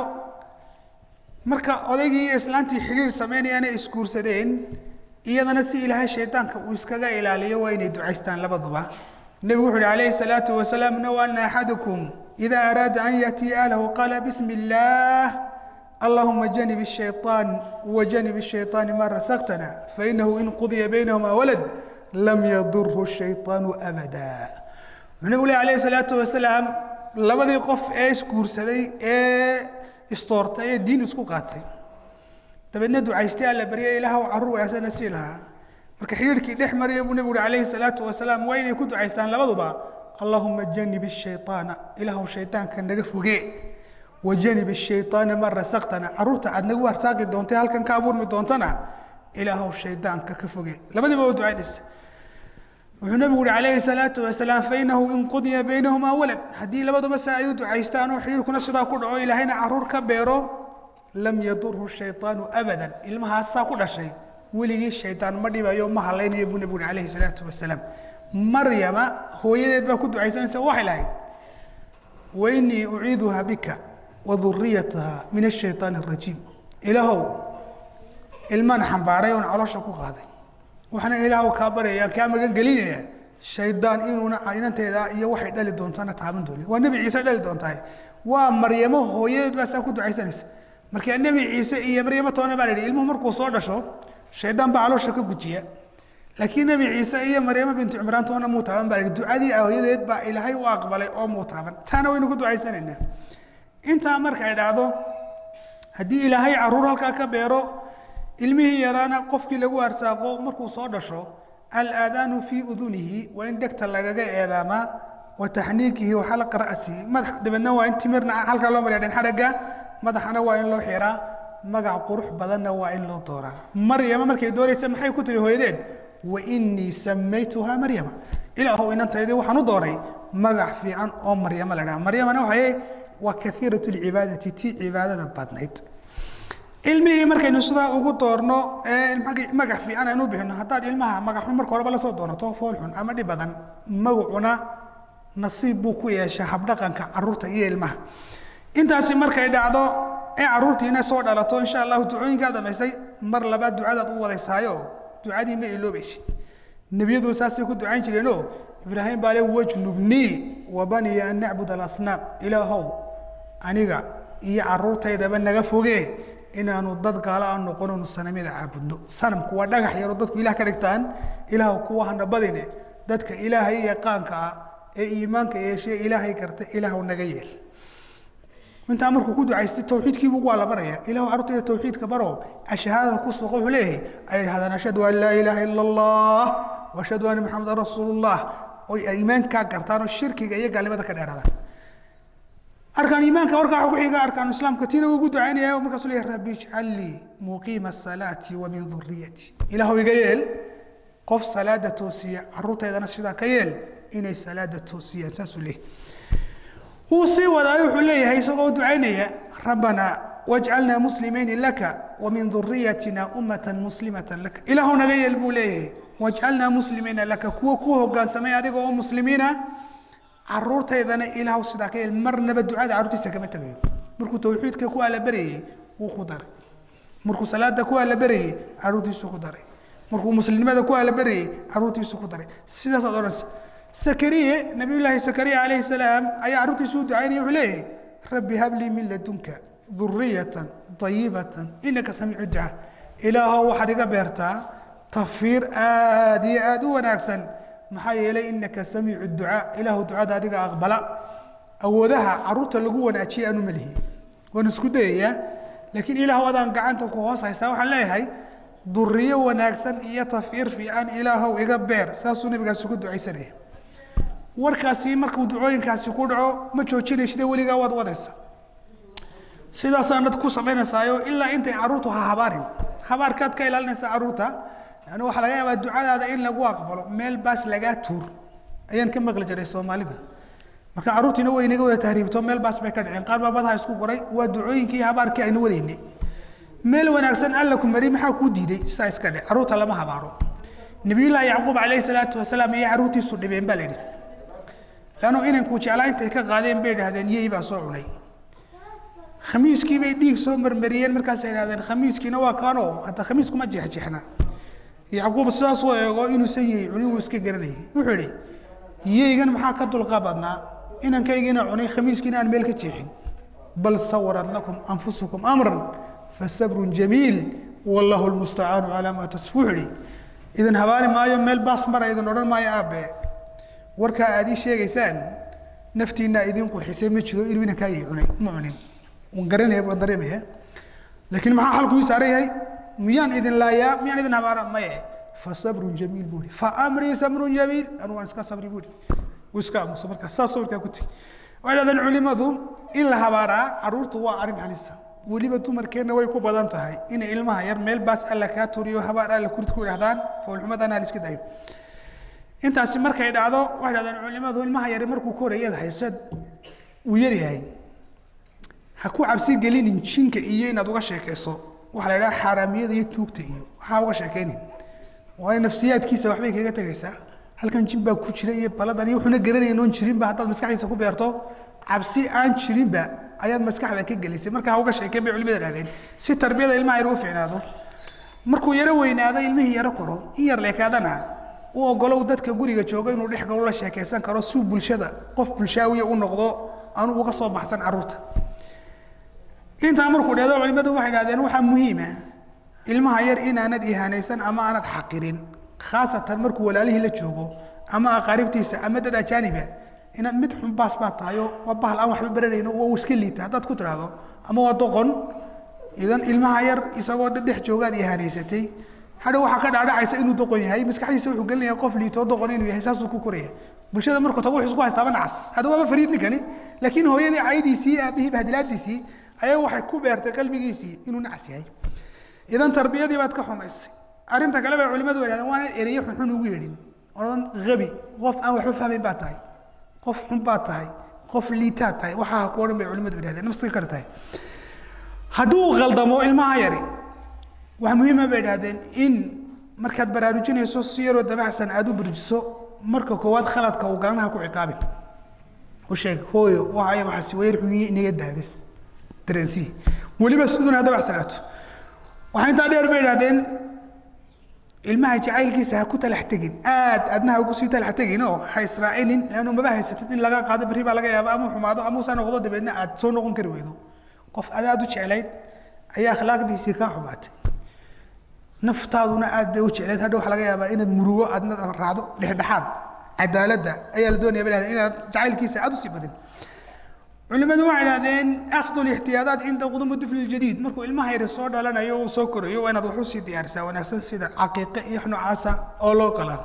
marka odaygii iyo islaantii xidhiir sameynayaan ay isguursadeen iyadana si ilaahay shaydaanka uu iskaga ilaaliyo waa inay ducaystaan labaduba nebigu wuxu uhi calayhi salaatu wasalaam naw ana axadukum ida araada an yaatiya ahlahu qaala bismi illaah allahuma janib الshayطaan wajanib الshayطaani ma rasaqtana fainahu in qudiya baynahuma walad lam yadurhu الshayطaanu abada wuxuu nebigu leh alayh salaatu wasalaam labadii qof ee isguursaday ee istoortay ee diin isku qaatay dabeedna ducaystay alla baryay ilaahw carruur wanaagsanna sii lahaa marka xidhiirkii dhex maraya buu nebigu uhi calayhi salaatu wasalaam waa inay ku ducaystaan labaduba allahuma janib الshayطaana ilaahu shayطaanka naga fogee wajanib الshayطaana ma rasaqtana caruurta aad nagu arsaaqi doontay halkan ka abuurmi doontana ilaahow shaydaanka ka foge labadiiba waa ducaynaysa wuxuu nabigu uhi calayhi salaatu wasalaam fainahu in qudiya baynahumaa walad haddii labaduba saa ay u ducaystaan oo xidhiirkuna sidaa ku dhaco ilaahayna caruur ka beero lam yadurhu shayطaanu abadan ilmahaasaa ku dhashay weligii shaydaan ma dhibayo ma halaynayo buu nabigu uhi calayhi salaatu wasalaam maryama hooyadeed baa ku ducaysanaysa waxay lahayd wainii uciiduha bika waduriyataha min ashayطaan الrajiim ilaahow ilmaan xambaaray oon caloosha ku qaaday waxaana ilaahow kaa baryaya kaa magan gelinaya shaydaan inuuna inanteeda iyo waxay dhali doontana taaban doonin waa nebi ciise dhali doontahay waa maryamo hooyadeed baa saa ku ducaysanaysa marka nebi ciise iyo maryamo toona baa la yidhi ilmuhu markuu soo dhasho shaydaan baa caloosha ka gujiya laakiin nebi ciise iyo maryamo bintu cimraan toona muu taaban baa la yidhi ducadii hooyadeed baa ilaahay u aqbalay oo muu taaban taana waynu ku ducaysanaynaa intaa markay dhacdo haddii ilaahay caruur halkaa ka beero ilmihii yaraana qofkii lagu arsaaqo markuu soo dhasho alaadaanu fii udunihi waa in dhegta lagaga eedaamaa wa taxniikihi wa xalqa ra'sihi madax dabeedna waa in timirna halkaa loo mariya dhan xadhagga madaxana waa in loo xiraa magac qurux badanna waa in loo dooraa maryama markay doonaysa maxay ku tiri hooyadeed wa inii samaytuhaa maryama ilaahow inantaydii waxaan u dooray magac fiican oo maryama la dhaha maryamana waxay waa kaiirat lcibaadati tii cibaadada badnayd ilmihii markaynu sidaa ugu doorno magac fiican aynu bixino haddaad ilmaha magaxun marka horeba lasoo doonato foolxun ama dhib badan magacuna nasiib buu ku yeeshaa habdhaqanka caruurta iyo ilmaha intaasi markay dhacdo ee carruurtiina soo dhalato insha allahu ducooyinkaa dhammaysay mar labaad ducadaad u wadaysaayo ducadii ma iloobaysid nebiyadu saasay ku ducayn jireenoo ibraahim baa le wajnubnii wabaniya an nacbud alasnaam ilaahow aniga iyo carruurtaydaba naga foge inaanu dad gaala aan noqononu sanamyada caabudno sanamku waa dhagax yaroo dadku ilah ka dhigtaan ilaah kuwa hana badine dadka ilaahay yaqaanka ah ee iimaanka yeeshee ilaahay garta ilaahw naga yeel intaa markuu ku ducaystay tawxiidkiibu waa la baraya ilahu carruurtayda tawxiidka baro ashahaadada ku suuqa wuxuu leeyahay ay idhahdaan ashhadu an laa ilaaha ila allah washhadu anna maxamedan rasuulullah oy iimaankaa gartaan oo shirkiga iyo gaalnimada ka dheeraadaan arkaan iimaanka warkaa waxa ku xiga arkaanu islaamka tiina ugu ducaynaya markaasuu leeyahay rabbi ijcal lii muqiima asalaati wa min duriyati ilaahu iga yeel qof salaada toosiya carruurtaydana sidaa ka yeel inay salaada toosiyaan saasuu leeyahay wuu sii wadaayo wuxuu leeyahay isagoo ducaynaya rabbanaa wajcalnaa muslimayni laka wamin duriyatina ummatan muslimatan laka ilaahu naga yeel buu leeyahay wajcalnaa muslimayna laka kuwa ku hogaansamay adiga oo muslimiina caruurtaydana ilaahu sidaa ka yeel marnaba ducada carruurtiisa kama tegayo markuu tawxiidka ku allabarayey wuu ku daray markuu salaada ku allabarayey carruurtiisu ku daray markuu muslimnimada ku allabarayey carruurtiisu ku daray sidaasaad odhanaysa sakariye nabiyullaahi sakariya calayhi salaam ayaa carruurtiisu u ducaynaya wuxuu leeyahay rabbi hablii min ladunka duriyatan ayibatan inaka samiicu ducaa ilaahow waxaad iga beertaa tafiir aad iyo aad u wanaagsan maxaa yeelay inaka samiicu ducaa ilaahu ducada adiga aqbala awoodaha carruurta lagu wanaajiye aanu malihi waan isku dayayaa laakiin ilaahu adaan gacanta ku hoos haystaa waxaan leeyahay duriyo wanaagsan iyo tafiir fiican ilaahow iga beer saasuu nabigaasi ku ducaysanaya warkaasi markuu ducooyinkaasi ku dhaco ma joojinaysida weligaa waad wadaysa sidaasaanad ku samaynaysaayo ilaa intay carruurtu ha habaarin habaarkaad ka ilaalinaysaa carruurta lanna waxaa laga yaabaa ducadaada in lagu aqbalo meel baas lagaa tuur ayaan ka maqli jiray soomaalida marka carruurtiina way inaga wada tahriibto meel baas bay ka dhaceen qaar baa badaha isku goray waa ducooyinkii habaarkii aynu wadaynay meel wanaagsan alla ku mari maxaa kuu diiday sidaa iska dhe carruurta lama habaaro nabiyullaahi yacquub calayhi salaatu wasalaam iyo carruurtiisu dhibeen baa la yidhi lanno inankuu jeclaa intay ka qaadeen bay idhahdeen yey baa soo cunay khamiiskii bay dhiig soo marmariyeen markaasay idhahdeen khamiiskiina waa kaanoo hadda khamiiskuma jeexjeexna yacquub sidaasoo eego inuusan yey cunin wuu iska garanayay wuxuu idhi yeygan maxaa ka dulqabadnaa inankaygiina cunay khamiiskiina aan meel ka jeexin bal sawarat lakum anfusukum amran fasabrun jamiil wallahu lmustacaanu calaa maa tasfu wuxuu idhi idin habaari maayo meel baas mara idin odhan maayo aabe warkaa aad ii sheegaysaan naftiinaa idin qurxisay ma jiro inuu inankaa yey cunay ma cunin waan garanaya waan dareemaya laakiin maxaa xalku ii saaran yahay miyaan idin laayaa miyaan idin habaara maye fasabrun jamiil buu ihi faamrii sabrun jamiil anu waan iska sabri buu ihi wuu iska aamusa markaa saasoo markaa ku tegi waxay dhahdeen culimadu in la habaaraa carruurtu waa arrin halisa weliba dumarkeenna way ku badan tahay inay ilmaha yar meel baas alla kaa turiyo habaar alla kurid ku idhahdaan foolxumadana la iska dayo intaasi markay dhacdo waxay dhahdeen culimadu ilmaha yari markuu korayad haysad uu yaryahay ha ku cabsi gelinin jinka iyo inaad uga sheekayso waxaa la idhaha xaaraamiyada iyo tuugta iyo waxaa uga sheekaynin waayo nafsiyaadkiisa waxbay kaga tegaysaa halkan jin baa ku jira iyo baladan iyo wuxuuna garanayn oon jirinba haddaad maskaxdiisa ku beerto cabsi aan jirinba ayaad maskaxda ka gelisay marka ha uga sheekeen bay culimada dhahdeen si tarbiyada ilmaha yar u fiicnaado markuu yaro weynaado ilmihii yaro koro in yar leekaadana u ogolow dadka guriga jooga inuu dhex galo la sheekaysan karo si bulshada qof bulshaawiya u noqdo aanu uga soo baxsan carruurta intaa markuu dheedo culimadu waxay dhahdeen waxaa muhiima ilmaha yar inaanad ihaanaysan ama aanad xaqirin khaasatan markuu walaalihii la joogo ama aqaaribtiisa ama dad ajaaniba inaad mid xun baas baa tahayo waa bahal aan waxba baranayno waa uu iska liita haddaad ku tidhaahdo ama waa doqon idan ilmaha yar isagoo dhex joogaad ihaanaysatay hadha waxaa ka dhaadhacaysa inuu doqon yahay maskaxdiisa wuxuu gelinaya qof liitoo doqon inuu yahay saasuu ku koraya bulshada markuu tago wuxuu isku haystaaba nacas hada waaba fariid ninkani laakiin hooyadii caydiisii aabihii bahdilaadiisii ayaa waxay ku beertay qalbigiisii inuu nacas yahay idan tarbiyadii baad ka xumaysay arrinta kale bay culimadu yidhahdeen waa inaad ereyo xunxun ugu yeedhin odhan habi qof aan waxba fahmayn baa tahay qof xun baa tahay qof liitaad tahay waxaa ku odhan bay culimadu yidhahdeen nafsiga kale tahay hadduu khaldamo ilmaha yari waxaa muhiima bay idhahdeen in markaad baraarujinayso si yaroo dabacsan aada u burjiso marka koowaad khaladka uu galanaha ku ciqaabin u sheeg hooyo waxay waxaasi wayar xunyi inaga daabis dareensiye weliba siduna hadda wax salaato waxaa intaa dheer bay idhahdeen ilmaha jacaylkiisa ha ku talax tegin aad adnaha ugu sii talax tegin oo ha israacinin leannu maba haysatid in laga qaado berri baa laga yaaba ama xumaado ama usaa noqdo dabeedna aad soo noqon kari weydo qof adaad u jeclayd ayaa akhlaaqdiisii kaa xumaatay naftaaduna aad bay u jeclayd hadha waxaa laga yaabaa inaad murugo aadna raacdo dhexdhexaad cadaaladda ayaa la doonaya bay dhahdeen inaad jacaylkiisa aad u sii badin culimadu waxay idhahdeen akhdu lixtiyaadaat cinda qudumi difli ljadiid markuu ilmaha yari soo dhalanayo uu soo korayo waa inaad wax usii diyaarisaa wanaagsan sida caqiiqe iyo wax noocaasa oo loo qalaa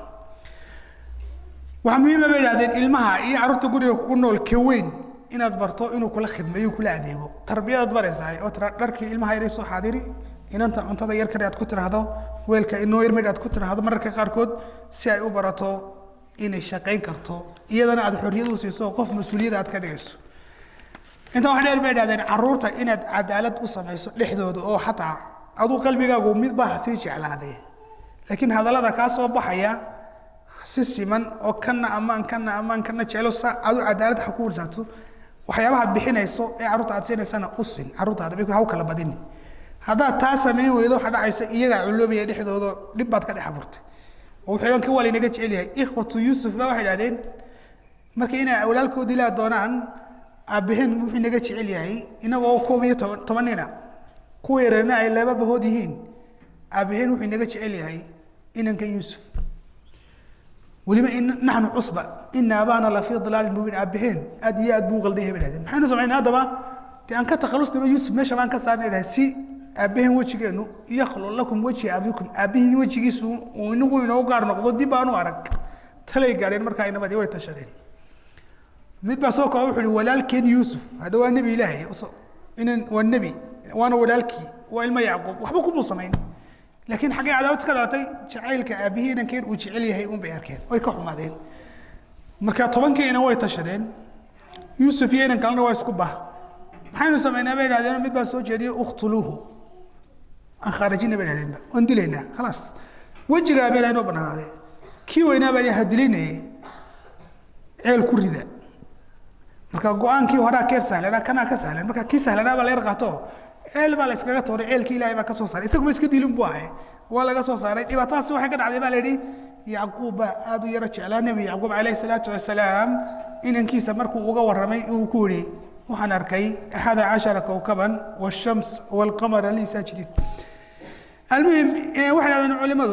waxaa muhiima bay idhahdeen ilmaha iyo carruurta guriga kugu nool ka weyn inaad barto inuu kula khidmeeyo kula adeego tarbiyadaad baraysaa oo tira dharkii ilmaha yari soo xaadiri inanta cuntada yar kale aad ku tiraahdo weelka inoo yar midh aad ku tiraahdo mararka qaarkood si ay u barato inay shaqayn karto iyadana aad xorriyad u siiso qof mas-uuliyada aad ka dhigayso intaa wax dheer bay idhahdeen carruurta inaad cadaalad u samayso dhexdooda oo xataa aduu qalbigaagu mid baa sii jeclaaday laakiin hadallada kaa soo baxaya si siman oo kana ammaan kana ammaan kana jeclo sa adu cadaalad ha ku warsaato waxyaabahaad bixinayso ee carruurta aad siinaysana u sin carruurtaada bik ha u kala badini haddaad taa samayn weydo waxaa dhacaysa iyagaa culoobaya dhexdooda dhib baad ka dhex abuurtay oo wuxuu ka walinaga jecel yahay ikhwatu yuusuf ba waxay idhahdeen marka inay walaalkoodii laa doonaan aabbaheen wuxuu naga jecel yahay inagoo koob iyo toban tobanina kuwa yareerna ay laba bahood yihiin aabbaheen wuxuu naga jecel yahay inankan yuusuf weliba in naxnu cusba ina abaana la fii dalaalin mubiin aabbaheen aad iyo aad buu qaldan yahay bay dhahdeen maxaynu samaynaa haddaba dee aan ka takhalusnaba yuusuf meesha baan ka saarnay dhahay si aabbaheen wejigeenu yakhlu lakum wejhi abikum aabbihiin wejigiisu uu inagu inoo gaar noqdo dib aanu arag talay gaadheen markaa inabadii way tashadeen mid baa soo kooba wuxuu ihi walaalkeen yuusuf hadda waa nebi ilaahay inan waa nebi waana walaalkii waa ilmo yacquub waxba kumuu samayn laakiin xaggay cadaawad ka dhalatay jacaylka aabbihii inankeen uu jecel yahay un bay arkeen way ka xumaadeen marka tobankii inan way tashadeen yuusuf iyo inan kalena waa isku bah maxaynu samaynaa bay idhahdeen mid baa soo jeediyey ukhtuluuhu aan khaarajina bay idhahdeenba waan dilaynaa khalaas wejigaa bay inoo banaanaadee kii weynaa baa ha dilinayay ceel ku rida marka go-aankii horaa keer sahlanaa kanaa ka sahlan marka kii sahlanaa baa la yar qaato ceel baa la iskaga tooray ceelkii ilaahay baa ka soo saaray isaguba iska dilin buu ahay waa laga soo saaray dhibaatadaasi waxay ka dhacday baa la yidhi yacquub baa aad u yaro jeclaa nebi yacquub calayhi salaatu wasalaam inankiisa markuu uga warramay uu ku yidhi waxaan arkay axada cashara kowkaban washams walqamara lii saajidiin almuhim waxay dhahdeen culimadu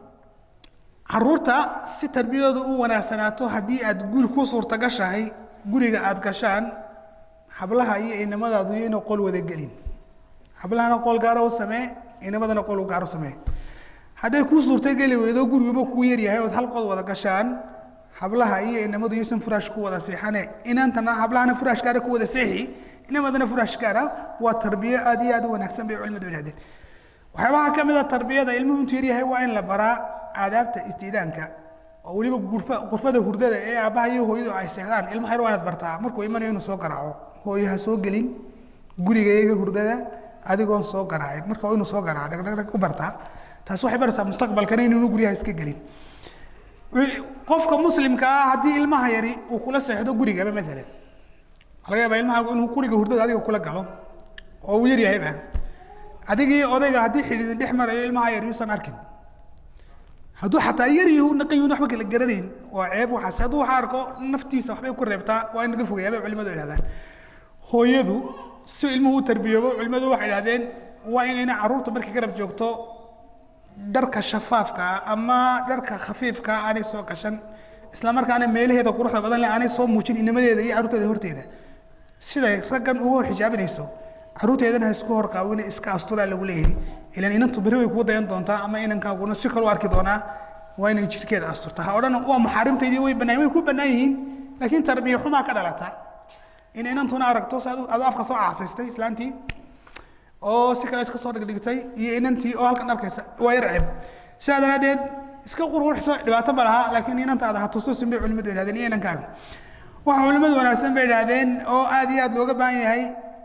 caruurta si tarbiyadoodu u wanaagsanaato haddii aad guri ku suurtagashahay guriga aad gashaan hablaha iyo inamadaadu iyo inay qol wada gelin hablahana qol gaara u samee inamadana qol u gaaro samee hadday kuu suurtageli weydo guriguba kugu yaryahay ood hal qod wada gashaan hablaha iyo inamadu iyosan furaash ku wada seexane inantana hablahana furaash gaara ku wada seexi inamadana furaash gaara waa tarbiyo aad iyo aad u wanaagsan bay culimadu yidhahdeen waxyaabaha ka mid a tarbiyada ilmuhu intuu yaryahay waa in la baraa aadaabta istiidaanka oo weliba gurfa qurfada hurdada ee aabbaha iyo hooyadu ay seexdaan ilmaha yar waa inaad bartaa markuu imanayo inuu soo garaaco hooyo ha soo gelin guriga iyaga hurdada adigoon soo garaacin marka waa inuu soo garaaco dhagdhagdhag u bartaa taas waxay baraysaa mustaqbalkana inuunu guryaha iska gelin qofka muslimka ah haddii ilmaha yari uu kula seexdo gurigaba maalan laga yaabaa ilmaha inuu guriga hurdada adiga kula galo oo uu yaryahayba adigii odayga haddii xidhiidin dhex marayo ilmaha yar yuusan arkin hadduu xataa yar yahu naqayun waxba kala garanayn waa ceeb waxaas hadduu waxa arko naftiisa waxbay ku reebtaa waa in laga fogeeyaa bay culimadu idhahdaan hooyadu si ilmuhu u tarbiyoobo culimadu waxay idhahdeen waa inayna carruurta markay garab joogto dharka shafaafka ah ama dharka khafiifka ah aanay soo gashan isla markaana meelaheeda quruxda badan leh aanay soo muujin inamadeeda iyo carruurteeda horteeda siday raggan uga hor xijaabinayso carruurteedana ha isku hor qaawina iska asturaa lagu leeyahay ilan inantu berri way kugu dayan doontaa ama inankaaguna si kale u arki doonaa waa inay jirkeeda asturtaa ha odhan waa maxaarimtaydii way bannaan way ku bannaan yihiin laakiin tarbiya xumaa ka dhalata in inantuna aragto si adu afka soo caasaystay islaantii oo si kale iska soo dhigdhigtay iyo inantii oo halkan arkaysa waa yar ceeb sidaa daraaddeed iska qurqurxiso dhibaato ma laha laakiin inantaada ha tususin bay culimadu idhahdeen iyo inankaaga waxa culimadu wanaagsan bay idhahdeen oo aad iyo aad looga baahan yahay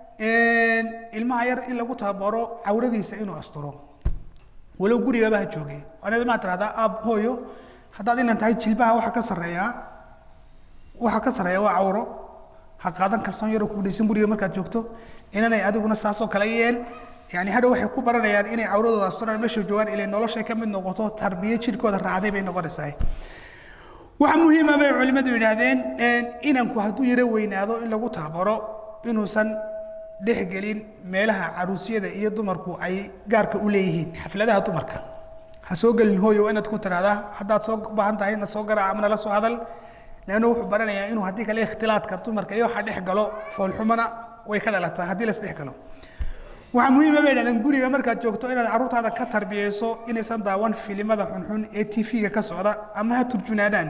ilmaha yar in lagu tababaro cawradiisa inuu asturo walow gurigaba ha joogay waana ilmaha tirahdaa aab hooyo haddaad inan tahay jilbaha waxa ka sarreeyaa waxa ka sarreeya waa cawro ha qaadan kalsoon yaroo kugu dhaysan guriga markaad joogto inanay adiguna saasoo kale yeel yani hadhow waxay ku baranayaan inay cawradooda asturaan meesha joogaan ilay noloshay ka mid noqoto tarbiye jidhkooda raacday bay noqonaysaa waxa muhiima bay culimmadu yidhaahdeen inanku hadduu yaro weynaado in lagu taabaro inuusan dhexgelin meelaha caruusyada iyo dumarku ay gaarka u leeyihiin xafladaha dumarka ha soo gelin hooyo inaad ku tiraahdaa haddaad soo baahan tahay na soo garaac ama nala soo hadal leanna wuxuu baranayaa inuu haddii kale ikhtilaadka dumarka iyo waxa dhex galo foolxumana way ka dhalataa haddii las dhex galo waxaa muhiima bay yidhahdeen guriga markaad joogto inaad carruurtaada ka tarbiyeyso inaysan daawan filimada xunxun ee t v-ga ka socda ama ha turjunaadaan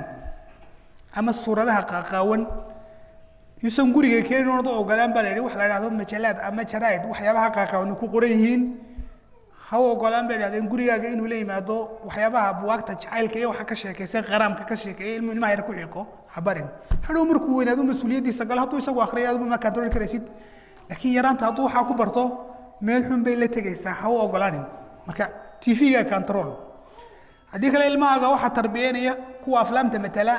ama suuradaha qaaqaawan yuusan guriga keenin oonad ogolaan baa la yidhi waxa la yidhahdo majalaad ama jaraa'id waxyaabaha qaaqaawan ku qoran yihiin ha u ogolaan bay yidhahdeen gurigaaga inuu la yimaado waxyaabaha buwaagta jacaylka iyo waxa ka sheekaysa qaraamka ka sheekeeya ilmu ilmaha yar ku xiiqo ha barin hadhow markuu weynaado mas-uuliyaddiisa galo hadduu isagu akhriyo aduma ma kaantarooli karaysid laakiin yaraanta hadduu waxaa ku barto meel xun bay la tegaysaa ha u ogolaanin marka t v-ga control haddii kale ilmahaaga waxaa tarbiyeynaya kuwa aflaamta matala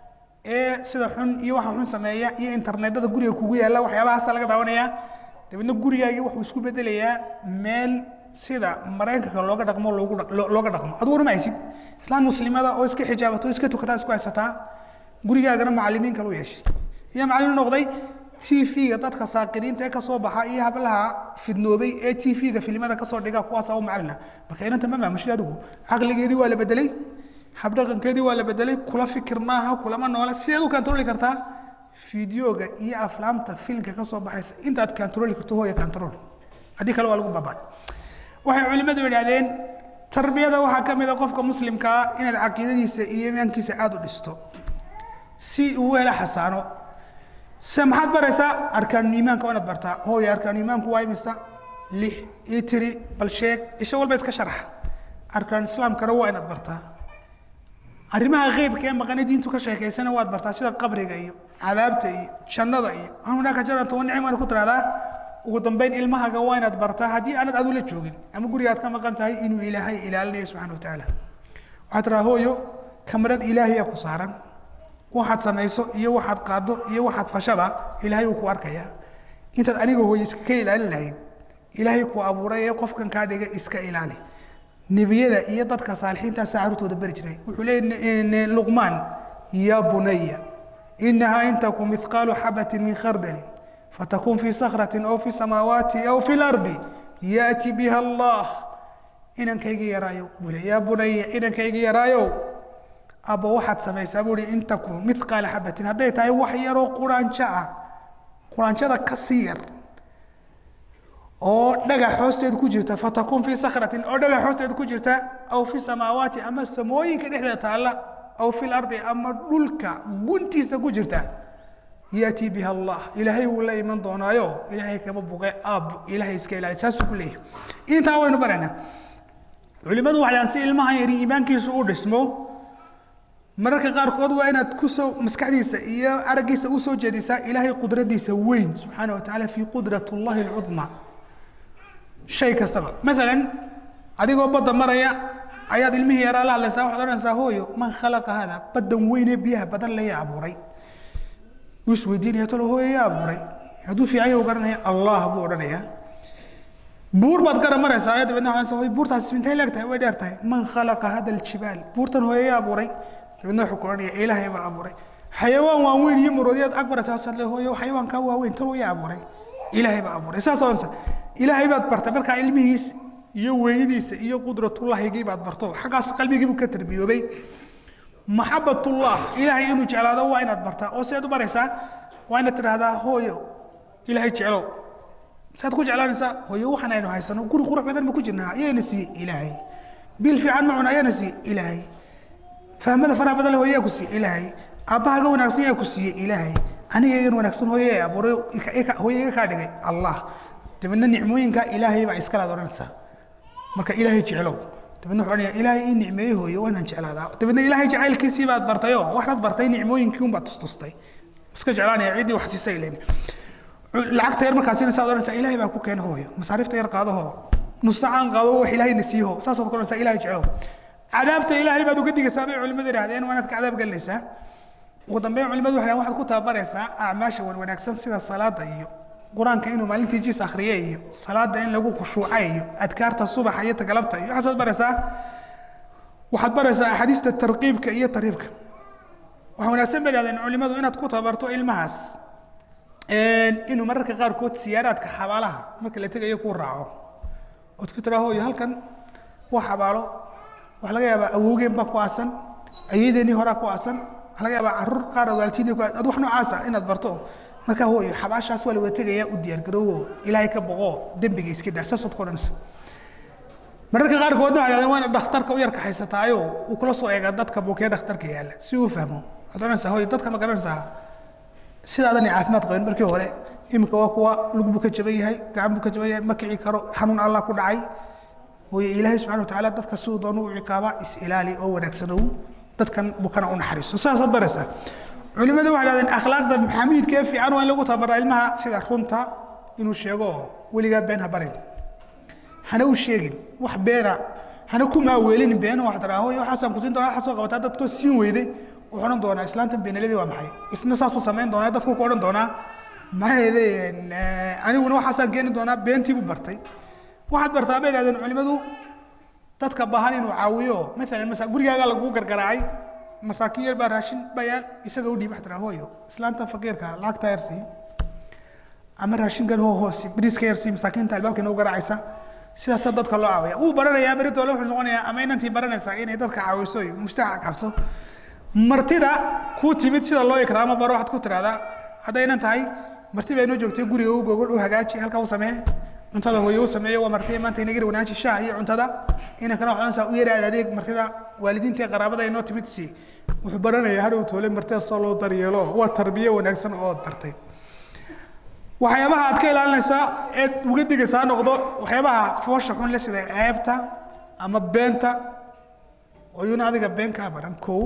ee sida xun iyo waxa xun sameeya iyo internetada guriga kugu yaalla waxyaabahaasa laga daawanaya dabeedna gurigaagii wuxuu isku bedelayaa meel sida maraykanka looga dhaqmo loogu looga dhaqmo adiguna ma haysid islaan muslimada oo iska xijaabato o iska tukataa isku haysataa gurigaagana macalimiin kale u yeeshay iyo macallin noqday t v-ga dadka saaqidiinta ee kasoo baxa iyo hablaha fidnoobay ee t v-ga filimada kasoo dhiga kuwaasa u macalina marka inanta ma maamushid adigu caqligeedii waa la bedelay habdhaqankeedii waa la bedelay kula fikir maaha kulama noola sideed u kantarooli kartaa fideoga iyo aflaamta filimka kasoo baxaysa intaad kantarooli karto hooya kantarool haddii kale waa lagu baabay waxay culimmadu yidhahdeen tarbiyada waxaa ka mid a qofka muslimkaa inaad caqiidadiisa iyo imaankiisa aada u dhisto si uu hela xasaano se maxaad baraysaa arkaanu iimaanka waa inaad bartaa hooya arkaanu iimaanku waa imisa lix ii tiri bal sheeg isha walba iska sharax arkaan islaamkana waa inaad bartaa arrimaha qeybka ee maqane diintu ka sheekaysana waad bartaa sida qabriga iyo cadaabta iyo jannada iyo hunaka jannata wa nicma ku tiraahdaa ugu dambeyn ilmahaga waa inaad bartaa haddii aanad adu la joogin ama gurigaad ka maqan tahay inuu ilaahay ilaalinayo subxana wa tacaala waxaad tiraa hooyo kamarad ilaahiya ku saaran waxaad samayso iyo waxaad qaado iyo waxaad fashaba ilaahay wuu ku arkayaa intaad aniga hooye iska ka ilaalin lahayd ilaahay ku abuuray ee qofkan kaa dhiga iska ilaali nebiyada iyo dadka saalixiintaasa carruurtooda beri jiray wuxuu leeyahy luqmaan yaa bunaya inahaa in taku mithqaalu xabatin min khardalin fatakun fi sakratin aw fi samaawaati aw fi lardi yaati biha allah inankayga yaraayo buu le yaa bunaya inankayga yaraayow abbo waxaad samaysaa buu ihi in takun mithqaala xabatin hadday tahay wax yaroo quraanjo ah quraanjada ka sii yar oo dhagax hoosteed ku jirta fatakun fi sakratin oo dhagax hoosteed ku jirta aw fi samaawaati ama samooyinka dhexdeeda taalla aw fi lardi ama dhulka guntiisa ku jirta yaati biha allah ilaahay wuu la iman doonaayo ilaahay kama buqe aab ilaahay iska ilaali saasuu ku leeyahay intaa waynu baraynaa culimadu waxay dhahan si ilmaha yari iimaankiisu u dhismo mararka qaarkood waa inaad kusoo maskaxdiisa iyo araggiisa usoo jeedisaa ilaahay qudradiisa weyn subxaana wa tacaala fi qudrat llahi alcudma shay kastaba maalan adigoo badda maraya ayaad ilmihii yaraa la hadlaysaa waxaad odhanaysaa hooyo man khalaqa hada baddan weynee biyaha badan laya abuuray wuu isweydiinaya talo hooyo yaa abuuray hadduu fiican yahu garanaya allah buu odhanayaa buur baad gara maraysaa ayaa dabeedna waxaa hooyo buurtaasi intay leeg tahay way dheer tahay man khalaqa hada aljibaal buurtan hooyo yaa abuuray dabeedna wuxuu ku odhanaya ilaahay baa abuuray xayawaan waaweyn iyo maroodiyaad ag maraysaa sadle hooyo xayawaankaa waaweyn talo yaa abuuray ilaahay baa abuuray saas odhanaysa ilaahay baad bartay markaa ilmihiis iyo weynidiisa iyo qudratullahigii baad barto xaggaas qalbigiibuu ka tarbiyoobay maxabatullah ilaahay inuu jeclaado waa inaad bartaa oo seed u baraysaa waa inaad tidhaahdaa hooyo ilaahay jeclow saad ku jeclaanaysaa hooyo waxaan aynu haysano guri qurux badan ma ku jirnaa ayaana siiyey ilaahay bil fiican ma cuna ayaana siiyey ilaahay fahmada faraha badan le hooyaa ku siiyey ilaahay aabbahaga wanaagsan yaa ku siiyey ilaahay aniga igan wanaagsan hooye ee abuuray hooye iga kaa dhigay allah dabeedna nicmooyinka ilaahay baa iskalaad odhanaysaa marka ilaahay jeclow dabeedna wuxuu odhanaya ilaahay ii nicmeeye hooyo waa inaan jeclaadaa dabeedna ilaahay jacaylkiisii baad bartayoo waxaad bartay nicmooyinkii unbaad tustustay iska jeclaanaya ciddii wax siisay ileen lacagta yar markaad siinaysaa ad odhanaysaa ilaahay baa ku keena hooyo masaariifta yar qaadahoo nus sacaan qaado wax ilaahayna siiho saasaad ku odhanaysaa ilaahay jeclow cadaabta ilaahay baad uga digaysaa bay culimmadu idhahdeen waa inaad ka cadaab gelinaysaa ugu dambeyn culimadu waxay dhahan waxaad ku tababaraysaa acmaasha wan wanaagsan sida salaada iyo qur-aanka inuu maalintii jis akhriye iyo salaada in lagu khushuuca iyo adkaarta subaxa iyo tagalabta iyo waxaasaad baraysaa waxaad baraysaa axaadiista tarqiibka iyo tarhiibka waxaa wanaagsan bay dhahdeen culimadu inaad ku tababarto ilmahaas inuu mararka qaarkood siyaaraadka xabaalaha marka la tegayo kuu raaco ood ku tiraa hooyo halkan waa xabaalo waxaa laga yaabaa awowgeen baa ku aasan ayeydeenii horaa ku aasan waxaa laga yaabaa caruur qaar walaaltiinii ku ad wax noocaasa inaad barto markaa hooyo xabaashaas waa la wada tegayaa u diyaargaroowo ilaahay ka boqo dembiga iska daa saasood ku odhanaysa mararka qaarkoodna waxay dhahdeen waa inaad dhakhtarka u yarka haysataayo uu kula soo eega dadka buukee dhakhtarka yaalla si uu fahmo waxaad odhanaysaa hooyo dadka ma garanaysaa sidaadan caafimaad qabin markii hore iminka waa kuwa lug buu ka jaban yahay gacan buu ka jaban yahay ma kici karo xanuun allah ku dhacay hooye ilaahay subxana watacaala dadka siduu doonu u ciqaaba is ilaali oo wanaagsanow dadkan bukana u naxariiso saasaad baraysaa culimadu waxay dhahdeen akhlaaqda xamiidka ee fiican waa in lagu tababaraa ilmaha sida runta inuu sheego weligaa been ha barin hana u sheegin wax beena hana ku maaweelin been waxaad tiraa hooye waxaasaan kusiin doonaa waxaa soo qabataa dadkoo siin weyday wuxuu odhan doonaa islaanta beenaladii waa maxay isna saasuu samayn doonaa dadku ku odhan doonaa maxay aniguna waxaasaan keeni doonaa beentii buu bartay waxaad bartaa bay dhahdeen culimadu dadka baahan inuu caawiyo maalan masa gurigaagaa lagugu gargaraacay masaakiin yar baa raashin bayaal isaga u dhiib waxaad tiraa hooyo islaanta faqiirka lacagta yarsii ama raashinkan hoo hoosi bariiska yarsii masaakiinta albaabka inoo garaacaysa sidaasaa dadka loo caawiya wuu baranayaa beritoole wuxuu noqonayaa ama inantii baranaysaa inay dadka caawiso mustaaca qabto martida kuu timid sida loo ikraamo baro waxaad ku tiraahdaa hadday inan tahay marti baa inoo joogtay guriga u gogol u hagaaji halkaa u samee cuntada hooye u sameeyo waa marti maanta inaga wanaaji shaah iyo cuntada inankana waxaansa u yaraad adeeg martida waalidiinta ee qaraabada inoo timid si wuxuu baranayaa hadhow toole martida soo loo daryeelo waa tarbiye wanaagsan oo ood bartay waxyaabaha aad ka ilaalinaysaa eed uga digaysaa noqdo waxyaabaha foosha xun le sida ceebta ama beenta oyuna adiga been kaa baran kow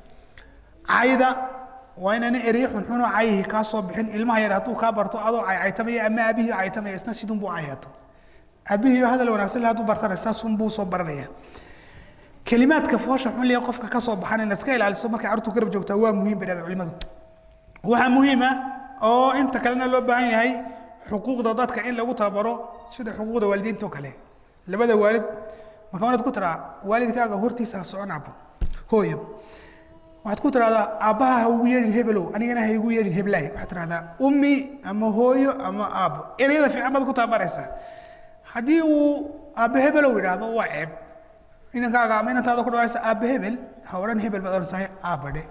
cayda waa inaana erey xunxunoo cayihii kaa soo bixin ilmaha yar hadduu kaa barto adoo caycaytamaya ama aabihii caytamaya isna sidunbuu cayato aabihii hadal wanaagsan le hadduu bartana saasunbuu soo baranaya kelimaadka foosha xun lee qofka ka soo baxan inaad iska ilaaliso markay carruurtu garab joogtaa waa muhiim bay dhahda culimadu waxaa muhiima oo inta kalena loo baahan yahay xuquuqda dadka in lagu tababaro sida xuquuqda waalidiinta oo kale labada waalid marka wanaad ku tiraa waalidkaaga hortiisa ha socon abo hooyo waxaad ku tirahdaa aabbaha ha ugu yeedhin hebelow anigana ha igu yeedhin heblaay waxaad tirahdaa ummi ama hooyo ama aabbo ereyada fiican baad ku tababaraysaa haddii uu aabbe hebelow yidhaahdo waa ceeb inankaaga ama inantaada ku dhawaysa aabbe hebel ha odhan hebel baad odhansahay aabbadhe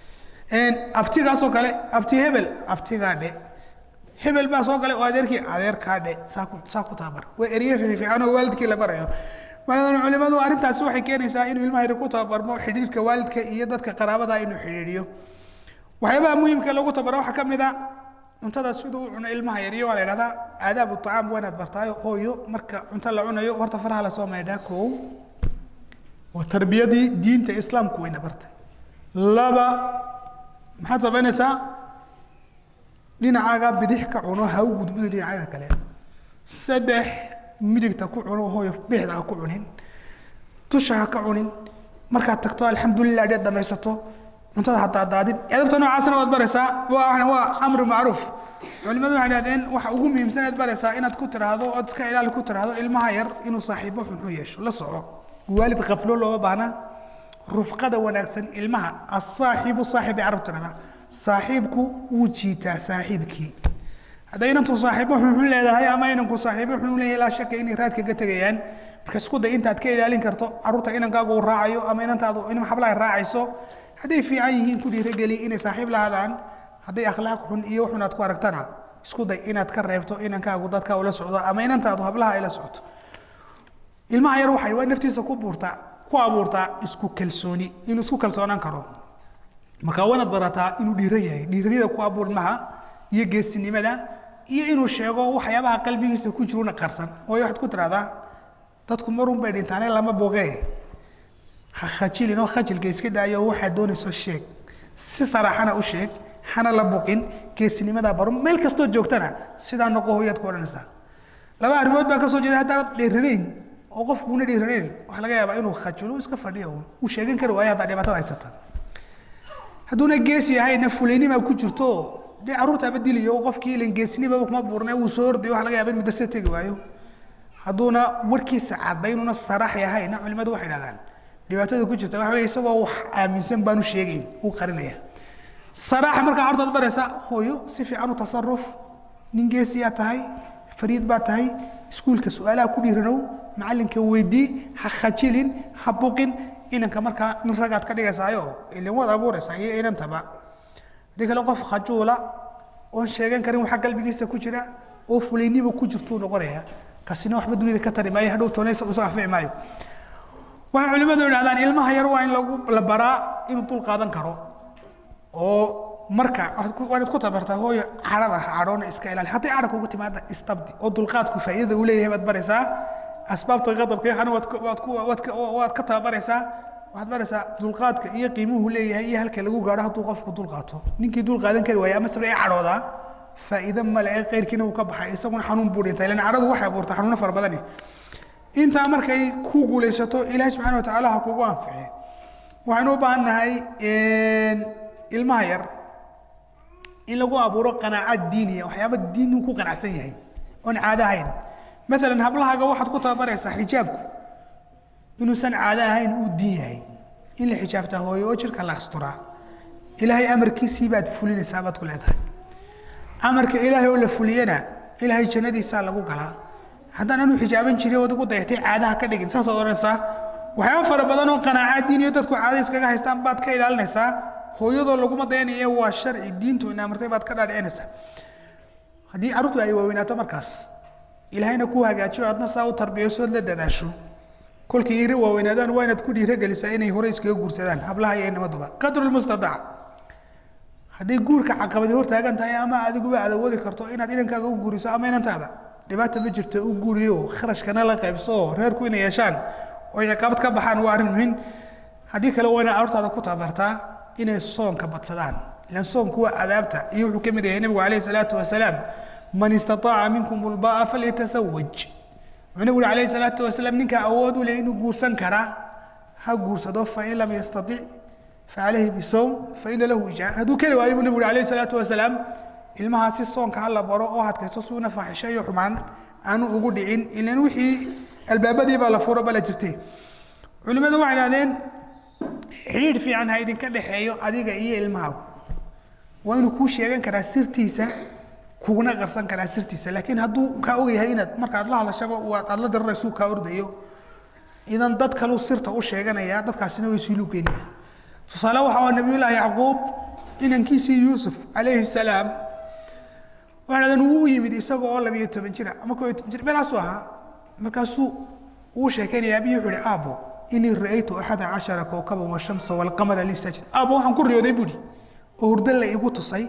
abtigaasoo kale abti hebel abtigaa dhe hebel baa soo galay oo adeerkii adeerkaa dhe saa ku saa ku tababar waa ereye fiican oo waalidkii la barayo maalan culimadu arrintaasi waxay keenaysaa inuu ilmaha yar ku tababarmo xidhiidhka waalidka iyo dadka qaraabada inuu xidhiidhiyo waxyaabaha muhiimka lagu tababaro waxaa ka mid a cuntada siduu u cuno ilmaha yar iyo waa la yidhahdaa aadaabu tacaam waa inaad bartaayo hooyo marka cunto la cunayo horta faraha lasoo maydhaa koow waa tarbiyadii diinta islaamku wayna bartay laba maxaad samaynaysaa dhinacaaga bidix ka cuno ha u gudbin dhinacyada kale saddex midigta ku cuno hooyo bixda ha ku cunin dusha ha ka cunin markaad tagto alxamdulilah dheed dhamaysato cuntada ha daadaadin edabta noocaasna waad baraysaa waa waa amru macruuf culimadu waxay dhahdeen waxa ugu muhiimsan aad baraysaa inaad ku tiraahdo ood iska ilaali ku tiraahdo ilmaha yar inuu saaxiibo xunxun yeesho la soco waalid khaflo looma baahna rufqada wanaagsan ilmaha asaaxibu saaxib ay carab tirahdaa saaxiibku wuu jiitaa saaxiibkii hadday inantu saaxiibo xunxun leedahay ama inanku saaxiibo xunxun leeyahay laa shaka inay raadka ka tegayaan marka isku day intaad ka ilaalin karto carruurta inankaagu uu raacayo ama inantaadu in xablaha raacayso hadday fiican yihiin ku dhiirageli inay saaxiib lahaadaan hadday akhlaaq xun iyo xun aad ku aragtana isku day inaad ka reebto inankaagu dadka ula socdo ama inantaadu hablaha ay la socoto ilmaha yar waxay waa naftiisa ku buurtaa ku abuurtaa isku kalsooni inuu isku kalsoonaan karo marka waanaad barataa inuu dhiiran yahay dhiiranida ku abuur ilmaha iyo geesinimada iyo inuu sheego waxyaabaha qalbigiisa ku jiruna qarsan waayo waxaad ku tirahdaa dadku marun bay dhintaane lama boogee ha khajilin oo khajilka iska daayo waxaad doonayso sheeg si saraxana u sheeg hana la buqin geesinimada baro meel kastoo joogtana sidaa noqo hooyaad ku odhanaysaa laba arrimood baa kasoo jeeda haddaanad dhiiranayn oo qofkuuna dhiiranayn waxaa laga yaabaa inuu khajilo iska fadhiyo uu sheegan kari waayo haddaa dhibaatada haysata hadduuna geesi yahayna fulaynima ku jirto dee carruurtaaba diliyo qofkii ilan geesinimaba kuma buurna uu soo ordayo waxa laga yaaba in madrasa tegi waayo hadduuna warkiisa cadaynuna sarax yahayna culimadu waxay dhahdaan dhibaatada ku jirta waxa wey isagoo wax aaminsan baanu sheegayn uu qarinaya saraaxa markaa carurtaad baraysa hooyo si fiican u tasaruf nin geesiyaa tahay fariid baa tahay iskuulka su-aalaha ku dhiiranow macalinka weydii ha khajilin ha buqin inanka markaa nin ragaad ka dhigaysaayo ilin waad abuuraysaa iyo inantaba haddii kale qof khajuula oon sheegan karin waxa qalbigiisa ku jira oo fulayniba ku jirtuu noqonaya kasina waxba dunida ka tari maayo hadhow toonaysa usoo anfici maayo waxay culimmadu idhahdaan ilmaha yar waa in lagu la baraa inuu dul qaadan karo oo marka waad ku tabartaa hooyo cadhada cadhoona iska ilaali hadday cadha kugu timaada istabdi oo dulqaadku faa'iidada uu leeyahay baad baraysaa asbaabta qadabka iyo xana waad waad ku waad waad ka tababaraysaa waxaad baraysaa dulqaadka iyo qiimuhu leeyahay iyo halka lagu gaadho hadduu qofku dul qaato ninkii dul qaadan kari waaya ama sabra ee cadhoodaa faa'iido male ee qeyrkiina uu ka baxay isaguna xanuun buu dhintay ilan cadhadu waxay abuurtaa xanuuno fara badani intaa markay ku guulaysato ilaahay subxana wa tacaala ha kugu anfice waxaynu u baahan nahay ilmaha yar in lagu abuuro qanaacad diiniya waxyaaba diin uu ku qanacsan yahay oon caado ahayn maalan hablahaaga waxaad ku tababaraysaa xijaabku inuusan caado ahayn uu diin yahay in la xijaabtaa hooyo oo jirka la asturaa ilaahay amarkiisii baad fulinaysaa baad ku leedahay amarka ilaahay oo la fuliyana ilaahay jannadiisaa lagu galaa haddaan anu xijaaban jiray ood ugu dayatay caadaha ka dhigin saasaad odhanaysaa waxyaaba fara badan oo qanaaca diiniyo dadku caada iskaga haystaan baad ka ilaalinaysaa hooyadoo laguma dayanaya waa sharci diintu ina amartay baad ka dhaadhicinaysaa haddii carruurtu ay waaweynaato markaas ilaahayna ku hagaajiyo adna saa u tarbiyayso ood la dadaasho kolkii iri waaweynaadaan waa inaad ku dhiiragelisaa inay hore iskaga guursadaan hablaha iyo inamaduba qadrulmustadac hadday guurka caqabadi hortaagan tahay ama adiguba aad awoodi karto inaad inankaaga u guuriso ama inantaada dhibaata ma jirto u guuriyo kharashkana la qaybso reerku inay yeeshaan oo ciqaabad ka baxaan waa arrin muhiim haddii kale waa inaad carruurtaada ku tabartaa inay soonka badsadaan ilan soonku waa adaabta iyo wuxuu ka mid yahay nabigu calayhi salaatu wasalaam man istataaca minkum ulbaa falyatasawaj wuxuu nabigu calayhi salaatu wasalaam ninka awood u leh inuu guursan karaa ha guursado fain lam yastatic facalayhi bisowm faina lahu ijaa hadduu keli waayo buu nabigu calayhi salaatu wasalaam ilmahaasi soonka ha la baro oo hadkayso suuna faaxisho iyo xumaan aanu ugu dhicin ilan wixii albaabadii baa la furo bala jirtay culimmadu waxay idhahdeen xidhiidh fiican ha idinka dhexeeyo adiga iyo ilmahaagu waa inuu kuu sheegan karaa sirtiisa kuguna qarsan karaa sirtiisa laakiin hadduu kaa ogyahay inaad markaad la hadashaba aad la dararaysu kaa ordayo idan dad kaleu sirta u sheeganaya dadkaasina way sii lugeynaya tusaale waxa waa nabiyullaahi yacquub inankiisii yuusuf calayhi salaam waxay dhahdeen wuu u yimid isaga oo labiyo toban jira ama koo iyo toban jir meelaasuu ahaa markaasuu uu sheekeynaya abiyi wuxuu ihi aabo inii ra'aytu axada cashara kowkaban washamsa walqamara li sajid aabo waxaan ku riyooday buuhi oo hurdo la igu tusay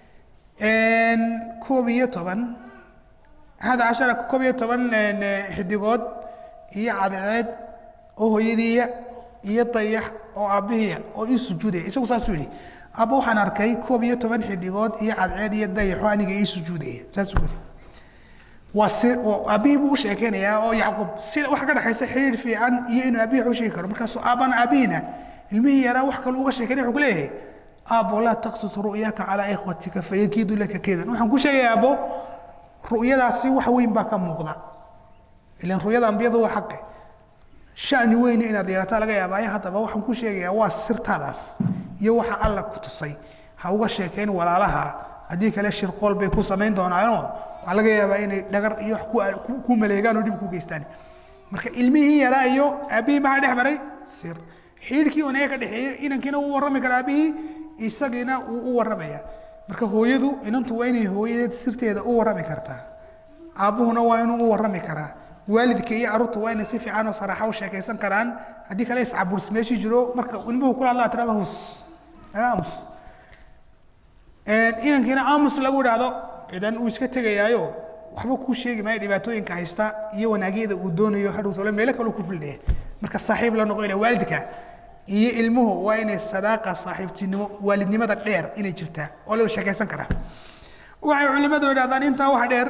koob iyo toban axada cashara koob iyo toban xidigood iyo cadceed oo hooyadiiya iyo dayax oo aabbihiya oo ii sujuudaya isagu saasuu yidhi aabba waxaan arkay koob iyo toban xidigood iyo cadceed iyo dayaxoo aniga ii sujuudaya saasuu yidhi waa si oo aabbihii buu u sheekeynayaa oo yacquub si waxa ka dhexaysa xiriir fiican iyo inuu aabbihi wax u sheegi karo markaasuu aabbana aabbihiina ilmihii yaraa wax kale uga sheekeynaya wuxuu ku leeyahay aabbo laa taqsus ru'yaka calaa ikhwatika fayakiidu laka keedan waxaan ku sheegaya aabbo ru'yadaasi wax weyn baa ka muuqda ilan ru'yada ambiyadu waa xaqe shani weyne inaad yeelataa laga yaabaayo haddaba waxaan ku sheegayaa waa sirtaadaas iyo waxa alla ku tusay ha uga sheekeyn walaalaha haddii kale shirqool bay ku samayn doonaanoo waxaa laga yaabaa inay dhagar iyo wax ku maleegaan oo dhib ku geystaan marka ilmihii yaraa iyo aabbihii maxaa dhex maray sir xiidhkii onaga ka dhexeeyey inankiina wuu warrami karaa aabbihii isagiina wuu u warramaya marka hooyadu inantu waa inay hooyadeed sirteeda u warrami kartaa aabbuhuna waa inuu u warrami karaa waalidka iyo carruurta waa inay si fiican oo saraaxa u sheekaysan karaan haddii kale iscabuurs meeshii jiro marka ilmuhu kula hadlaa tirada hus naga aamus inankiina aamus lagu idhaahdo idan uu iska tegayaayo waxba kuu sheegi maayo dhibaatooyinka haysta iyo wanaagyada uu doonayo hadhowtole meelo kaleu ku filnaya marka saaxiib la noqonaya waalidka iyo ilmuhu waa inay sadaaqa saaxiibtinimo waalidnimada dheer inay jirtaa oo la sheekaysan karaa waxay culimadu idhahdaan intaa waxa dheer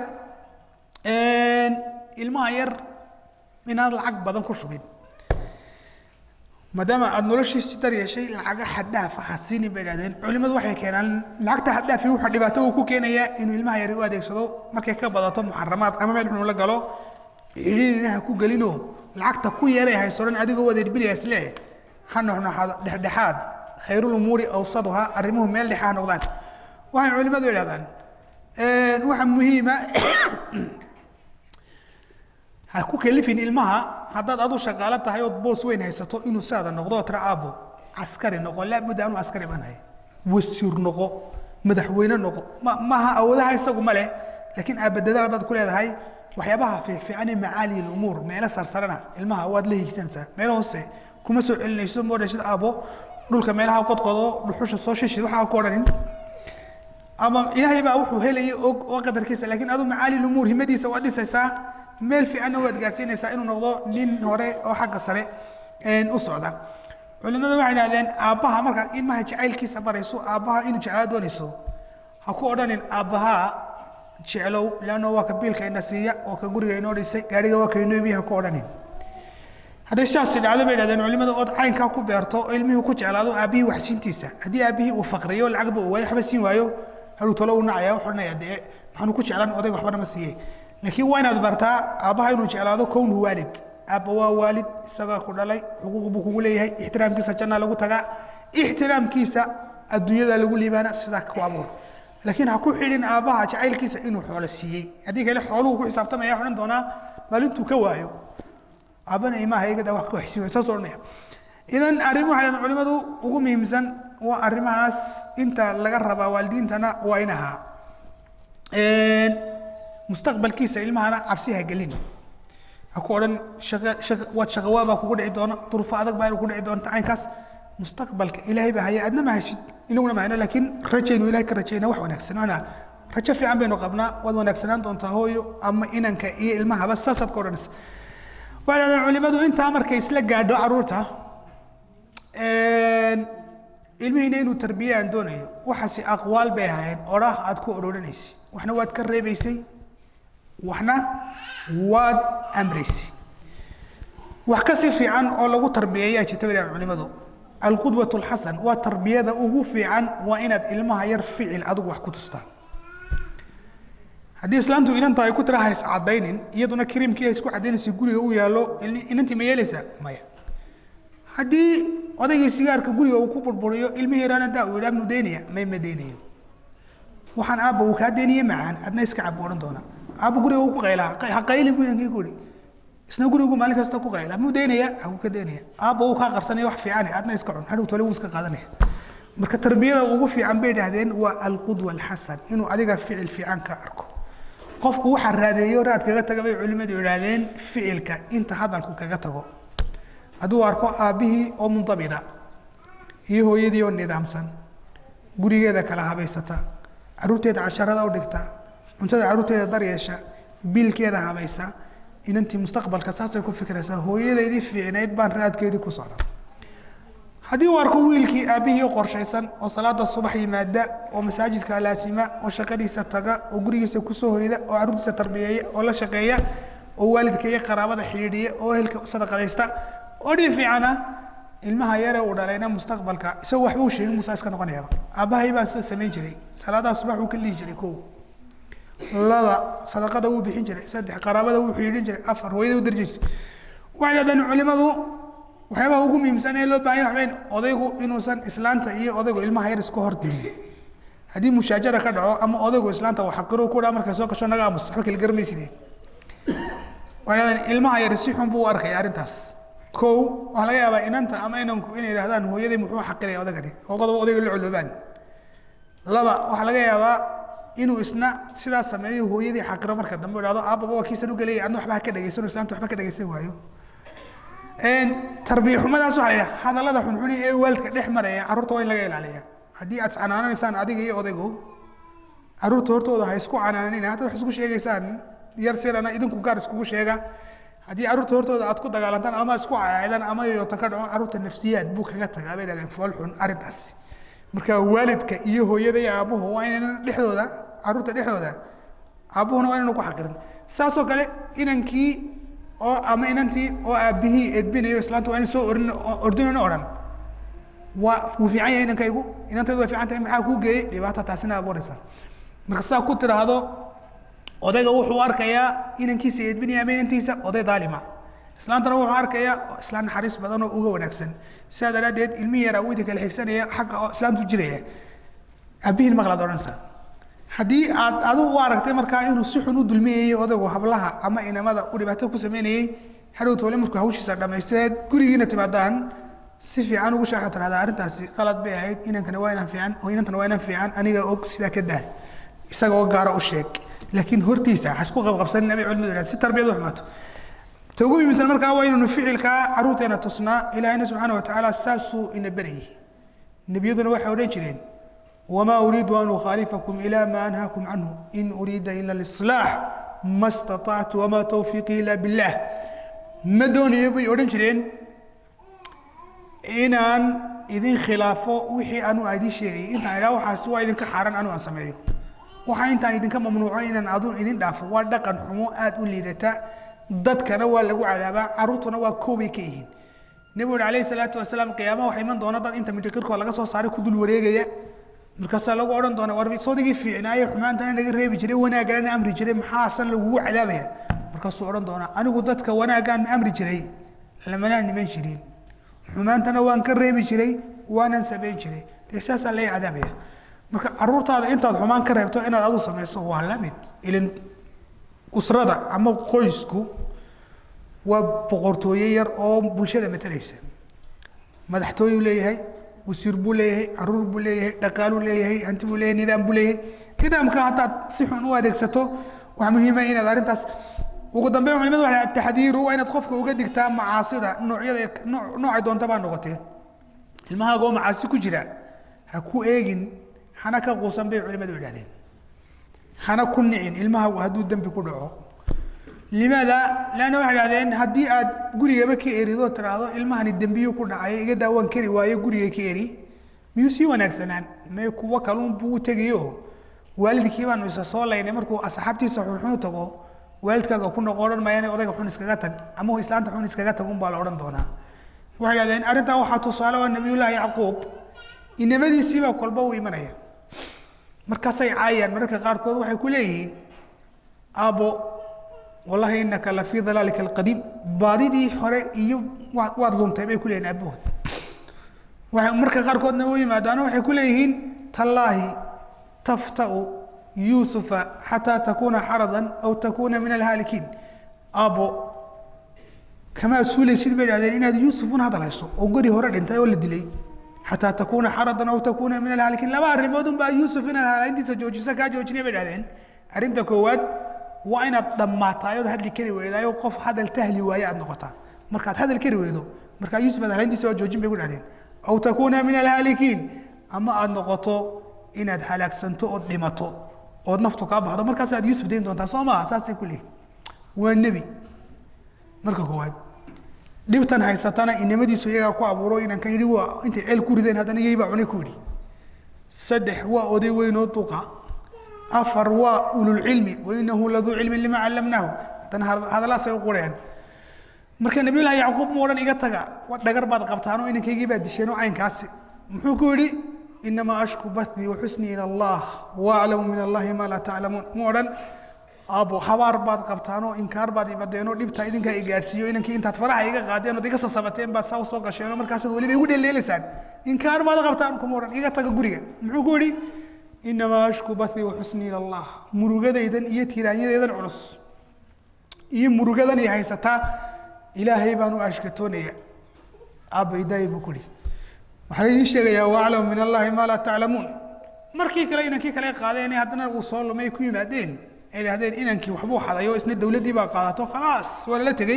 ilmaha yar inaad lacag badan ku shubin maadaama aada noloshiisi dar yeeshay lacaga xaddhaaf ha siinin bay idhahdeen culimmadu waxay keenaan lacagta xaddhaafi wuxuu dhibaato uu ku keenayaa inuu ilmaha yari u adeegsado markay ka badato muxaramaad ama meel xunu la galo cidhiirina ha ku gelino lacagta ku yeeray hayso dhan adigoo wadeedbiliya isle ha noxnoxaado dhexdhexaad khayrul umuuri awsaduha arrimuhu meel dhexa ha noqdaan waxay culimmadu idhahdaan waxa muhiima ha ku kelifin ilmaha haddaad adu shaqaalo tahay ood boos weyn haysato inuu saada noqdo oo tira aabo caskari noqo laabudda anuu askari baan hay wasiir noqo madaxweyne noqo ma maaha awoodaha isagu ma leh laakiin aabadadaal baad ku leedahay waxyaabaha fiicfiican ee macaali lumuur meelo sarsarana ilmaha waad la hiigsanaysaa meelo hoose kuma soo celinayso ma odhan sida aabo dhulka meelaha qodqodo dhuxusha soo shishid waxaa ku odhanin ama ilaahay baa wuxuu helaya og oo qadarkiisa laakiin adu macaali lumuur himadiisa waad dhisaysaa meel fiicanna waad gaadhsiinaysaa inuu noqdo nin hore oo xagga sare u socda culimadu waxay idhahdeen aabbaha markaad ilmaha jacaylkiisa barayso aabbaha inuu jeclaa doonayso ha ku odhanin aabbaha jeclow leanno waa ka biilka ina siiya oo ka guriga inoo dhisay gaariga waa ka inoo iibiya ha ku odhanin hadday sidaasi dhacdo bay idhahdeen culimadu ood caynkaa ku beerto oo ilmihii ku jeclaado aabbihii waxsiintiisa haddii aabbihii uu faqriyo lacagba uu waayo waxba siin waayo haduu talo uu nacaya wuxuu odhanaya dee maxaanu ku jeclaan odayga waxbana ma siiyey laakiin waa inaad bartaa aabbaha inuu jeclaado kownu waalid aabba waa waalid isagaa ku dhalay xuquuq buu kugu leeyahay ixtiraamkiisa jannaa lagu tagaa ixtiraamkiisa adduunyada lagu liibaana sidaa ku abuur laakiin ha ku xidhin aabbaha jacaylkiisa inuu xoolo siiyey haddii kale xooluhu ku xisaabtamaya odhan doonaa maalintuu ka waayo aabbana imaha igada wax ka waxsiiyo saas odhanaya idan arrin waxay dhahdeen culimadu ugu muhiimsan waa arrimahaas inta laga rabaa waalidiintana waa in ahaa mustaqbalkiisa ilmahana cabsi ha gelin ha ku odhan waad shaqawaabaa kugu dhici doona duruufo adag baa ku dhici doonta caynkaas mustaqbalka ilaahay baa haya adna ma haysid inaguna ma hayno laakiin rajaynu ilahay ka rajayna wax wanaagsan ana rajo fiican baynu qabnaa waad wanaagsanaan doontaa hooyo ama inanka iyo ilmahaba saasaad ka odhanaysa waxay dhahdeen culimadu intaa markay isla gaadho caruurta ilmihiina inuu tarbiye aan doonayo waxaasi aqwaal bay ahaayeen odhaah aad ku odhorhanaysay waxna waad ka reebaysay waxna waad amraysay wax kasii fiican oo lagu tarbiyeeyaa jirta bay culimadu alqudwat alxasan waa tarbiyada ugu fiican waa inaad ilmaha yar ficil adigu wax ku tustaa haddii islaantu inanta ay ku tira hays caddaynin iyaduna kariimkii haysku caddaynaysa guriga u yaallo inantii ma yeelaysaa maya haddii odaygii sigaarka guriga uu ku burburiyo ilmihii yaraana daa uu yidhaa mudaynaya may madaynayo waxaan aabba uu kaa deeniye macaan adna iska cab odhan doona aabba guriga uu ku qaylaa ha qaylin buu inankii ku yidhi isna gurigu maalin kasta ku qaylaa muu daynaya haguu ka daynaya aabba uu kaa qarsanaya wax fiican adna iska cun hadhow tole wuu iska qaadanaya marka tarbiyada ugu fiican bay idhaahdeen waa alqudwa alxasan inuu adiga ficil fiican ka arko qofku waxa raadeeyo raad kaga taga bay culimmadu idhaahdeen ficilka inta hadalku kaga tago hadduu arko aabbihii oo mundabida iyo hooyadii oo nidaamsan gurigeeda kala habaysata caruurteeda casharada u dhigta cuntada caruurteeda daryeesha biilkeeda habaysa inantii mustaqbalka saasay ku fikraysaa hooyadeydii fiicnayd baan raadkeedii ku socda haddii uu arko wiilkii aabbihii qorshaysan oo salaada subax yimaada oo masaajidka laasima oo shaqadiisa taga oo gurigiisa kusoo hoyda oo caruurtiisa tarbiyeeya oo la shaqeeya oo waalidka iyo qaraabada xidhiidhiya oo ehelka sadaqadaysta oo dhii fiicana ilmaha yare uu dhalayna mustaqbalka isagu waxba u sheegin musa iska noqonayaaba aabbahay baa sida samayn jiray salaadaha subax uu ka lihi jiray kow laba sadaqada wuu bixin jiray saddex qaraabada wuu xidhiidhin jiray afar hooyada u darji jiray waxay dhahdeen culimadu waxyaabaha ugu muhiimsan ee loo baahan yahay waxweyn odaygu inuusan islaanta iyo odaygu ilmaha yar iska hor dilin haddii mushaajara ka dhaco ama odaygu islaanta uu xaqiro ku dhaa markay soo gasho naga aamus waxba kala garmaysideen waxay dhahdeen ilmaha yar si xun buu u arkaya arrintaas kow waxaa laga yaabaa inanta ama inanku inay yidhahdaan hooyadii muxuu xaqiraya odagani oo qodob odayga la coloobaan laba waxaa laga yaabaa inuu isna sidaas sameeyo hooyadii xaqiro marka dambe idhahdo aababa waa kiisan u gelaya adna waxba ha ka dhegaysano islaanta waxba ka dhegaysan waayo tarbiya xumadaas waxaa la yidhaha hadallada xunxuni ee waalidka dhex maraya carruurta waa in laga ilaaliya haddii aad canaananaysaan adiga iyo odaygu carruurta hortooda ha isku canaananina haddaad wax isku sheegaysaan yar sirana idinku gaar iskugu sheega haddii carruurta hortooda aad ku dagaalantaan ama isku caaydan ama yoota ka dhaco carruurta nafsiyaad buu kaga tagaa bay dhahdeen fool xun arrintaas marka waalidka iyo hooyada iyo aabuhu waa inaynan dhexdooda carruurta dhexdooda aabuhuna waa inaynu ku xaqirin saasoo kale inankii oo ama inantii oo aabihii edbinayo islaanta waa in soo orin ordinana odhan waa wuu fiican yahay inankaygu inantaydu way fiican tahay maxaa kuu geeyey dhibaata taasina abuuraysa marka saa ku tiraahdo odayga wuxuu arkayaa inankiisa edbinaya ama inantiisa oday daalima islaantana wuxuu arkayaa islaan naxariis badan oo uga wanaagsan sidaa daraaddeed ilmihii yaraa weydi kala xigsanaya xagga oo islaantu jiraya aabihiin maqlaad odhanaysaa haddii aad adigu u aragtay markaa inuu si xun u dulmiyayey odaygu hablaha ama inamada u dhibaato ku sameynayey hadhow toole markuu hawshiisa dhamaysteed gurigiina timaadaan si fiican ugu shaaxa tirahdaa arrintaasi qalad bay ahayd inankana waa inaan fiican oo inantana waa inaan fiican aniga og sidaa ka daa isaga oo gaara u sheeg laakiin hortiisa ha isku qabqabsanin amay culimadu yidhahdeen si tarbiyad u xumaato ta ugu muhiimsan markaa waa inaynu ficilkaa carruurteena tusnaa ilaahina subxaana watacaala saasuu ina berayay nebiyaduna waxay odhan jireen wamaa uriidu an ukhaalifakum ilaa maa anhaakum canhu in uriida ila lislaax ma istatactu wamaa tawfiiqii ila billah ma doonayo bay odhan jireen inaan idin khilaafo wixii anu aan idiin sheegayay intaan idhaa waxaas waa idinka xaaran anu aan sameeyo waxaa intaan idinka mamnuuco inaan adun idin dhaafo waa dhaqan xumo aada u liidata dadkana waa lagu cadaabaa carruurtuna waa koobay ka yihiin nebigu uri alayhi salaatu wasalaam qiyaamaha waxaa iman doona dad inta mindhikirkoo laga soo saaray ku dul wareegaya markaasaa lagu odhan doona war soodigii fiicnaaye xumaantana naga reebi jiray wanaagana amri jiray maxaasan lagugu cadaabaya markaasuu odhan doonaa anigu dadka wanaaggaan amri jiray lamanaa niman jirin xumaantana waan ka reebi jiray waanan samayn jiray dee saasaa laga cadaabaya marka caruurtaada intaad xumaan ka reebto inaad adu samayso waa la mid ilan usrada ama qoysku waa boqortooye yar oo bulshada matalaysa madaxtooyuu leeyahay wasiir buu leeyahay caruur buu leeyahay dhaqaaluu leeyahay hanti buu leeyahay nidaam buu leeyahay nidaamka haddaad si xun u adeegsato waxaa muhiima inaad arrintaas ugu dambeyn culimadu waxay ataxdiiru waa inaad qofka uga digtaa macaasida noocyada noocay doonta baa noqotee ilmahaaga oo macaasi ku jira ha ku eegin hana ka quusan bay culimadu yidhahdeen hana ku nicin ilmahaagu hadduu dembi ku dhaco limaada leanna waxay idhahdeen haddii aad gurigaba ka eridoo tiraahdo ilmahani dembiyu ku dhacay iga daawaan kari waayo guriga ka eri miyuu sii wanaagsanaan mee kuwo kaluun buu u tegayo waalidkii baanu isa soo laynay markuu asxaabtiisa xunxun u tago waalidkaaga ku noqo odhan maayaan odayga xun iskaga tag ama islaanta xun iskaga tag unbaa la odhan doonaa waxay idhahdeen arrintaa waxaa tusaale waa nabiyullaahi yacquub inamadiisiibaa kolba u imanaya markaasay caayaan mararka qaarkood waxay ku leeyihiin aabbo wallahi inaka la fii dalaalika alqadiim baadidii hore iyo waad luntay bay ku leeyihin aabahood waxay marka qaarkoodna u yimaadaano waxay ku leeyihiin tallaahi tafta'u yuusufa xataa takuuna xaradan aw takuuna min alhaalikiin aabbo kamaa suulaysid bay dhahdeen inaad yuusuf un hadalhayso oo gori hore dhintay oo la dilay xataa takuuna xaradan aw takuuna min alhaalikiin laba arrimood unbaa yuusuf inaad halayntiisa joojisa kaa joojinay bay dhahdeen arrinta koowaad waa inaad dhammaataa ood hadli kari weydaayo qof hadal tahli waaye aad noqotaa markaad hadal kari weydo markaa yuusuf aad halayntiisa waa joojin bay ku dhahdeen aw takuuna min alhaalikiin ama aad noqoto inaad halaagsanto ood dhimato ood naftu kaa baxdo markaas aad yuusuf dayn doontaa soo maaha saasay ku leeyihin waa nebi marka koowaad dhibtan haysatana inamadiisu iyagaa ku abuuro inankan yidhi waa intay ceel ku rideen haddana iyay baa cunay ku yidhi saddex waa oday weynoo duqa afar waa ululcilmi wainahu laduu cilmin lima callamnaahu haddana hadalaasay u qureen marka nabiyullaahi yacquub mu odhan iga taga wa dhagar baad qabtaan oo inankaygii baad disheen oo caynkaasi muxuu ku yidhi inamaa ashku bathii waxusnii ila allah waaclamu min allahi maa laa taclamuun mu odhan aabo habaar baad qabtaan oo inkaar baad ibadeen oo dhibta idinkaa i gaadhsiiyo inankii intaad faraha iga qaadeen ood iga sasabateen baad saa usoo gasheen oo markaasaad weliba igu dheeldheelaysaan inkaar baad qabtaan kuma odhan iga taga guriga muxuu ku yidhi inamaa ashku bathii waxusnii ila allah murugadaydan iyo tiiraanyadaydan culus iyo murugadan ay haysataa ilaahay baan u ashkatoonaya aabbaydaay buu kuhi waxaan idiin sheegayaa waaclamu min allahi maa laa taclamuun markii kale inankii kale qaadeen haddana uu soo lumay ku yimaadeen ay idhahdeen inankii waxbuu xaday oo isna dawladdii baa qaadato khalaas waa lala tegey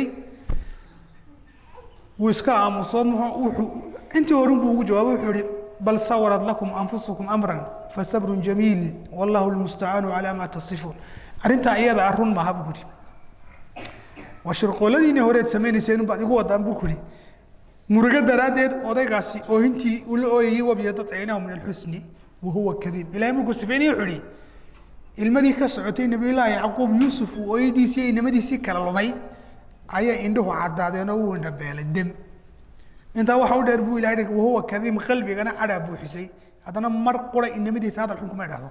wuu iska aamuso wuxuu intii horun buu ugu jawaabay wuxuu ihi bal sawarat lakum anfusukum amran fasabrun jamiil wallahu lmustacaanu calaa maa tasifuun arrintaa iyada ah run maaha buu kuhi waa shirqooladiinii horeed samaynayseen baad igu wadaan buu kuhi murugo daraaddeed odaygaasi oohintii uu la ooyayey wabyadat caynahu min alxusni wa huwa kadiib ilahay markuu sifeynaya wuxuu ihi ilmadii ka socotay nabiyullaahi yacquub yuusuf uu ooyadiisii iyo inamadiisii kala lumay ayaa indhuhu caddaadeen oo wuu indhabeelay dem intaa waxa u dheer buu ilahay hi wahuwa kadiim qalbigana cadhaa buuxisay haddana mar qura inamadiisa hadal xun kuma idhahdo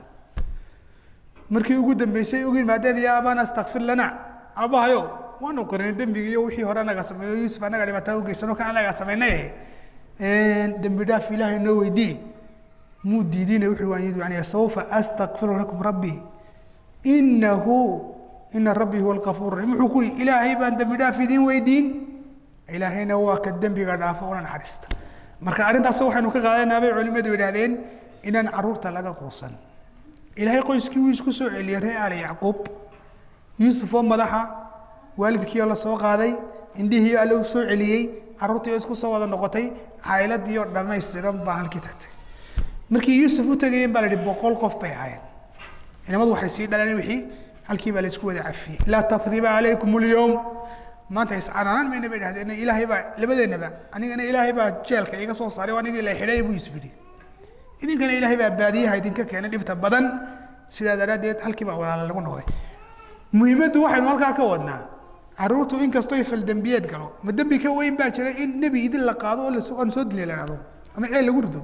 markii ugu dambeysay ugu yimaadeen yaa abana astakfir lana abahayo waanu qarinay dembiga iyo wixii hore anaga sameeyo yuusuf anaga dhibaatada ugeysano ka anaga samaynay dembi dhaaf ilaahay noo weydii muu diidina wuxuu waan yani sawfa astakfiru lakum rabbii inahu ina rabbii huwa alkafuur raxiim wuxuu ku yihi ilaahay baan dembi dhaaf idiin weydiin ilaahayna waa ka dembiga dhaafo una naxariista marka arrintaas waxaynu ka qaadanaa bay culimadu yidhaahdeen inaan caruurta laga quusan ilaahay qoyskii wuu isku soo celiyey ree aali yacquub yuusuf oo madaxa waalidkii oo la soo qaaday indhihii alle u soo celiyey carruurtii oo isku soo wada noqotay caayiladii oo dhammaystiran baa halkii tagtay markii yuusuf u tegayeen baa la yihi boqol qof bay ahaayeen ciidamadu waxay sii dhaleen wixii halkii baa la isku wada cafiyey laa tathriba calaykum alyowm maanta iscanaanan mayna bay dhahdeen ilaahay baa labadeennaba anigana ilaahay baa jeelka iga soo saaray oo anigii la xidhay buu yuusuf yidhi idinkana ilaahay baa baadiyaha idinka keenay dhibta badan sidaa daraaddeed halkii baa walaala lagu noqday muhiimaddu waxaynu halkaa ka wadnaa caruurtu inkastoo faldembiyeed galo ma dembi ka weyn baa jira in nebi idin la qaado oo lasoo aan soo dilay la dhahdo ama ceel lagu rido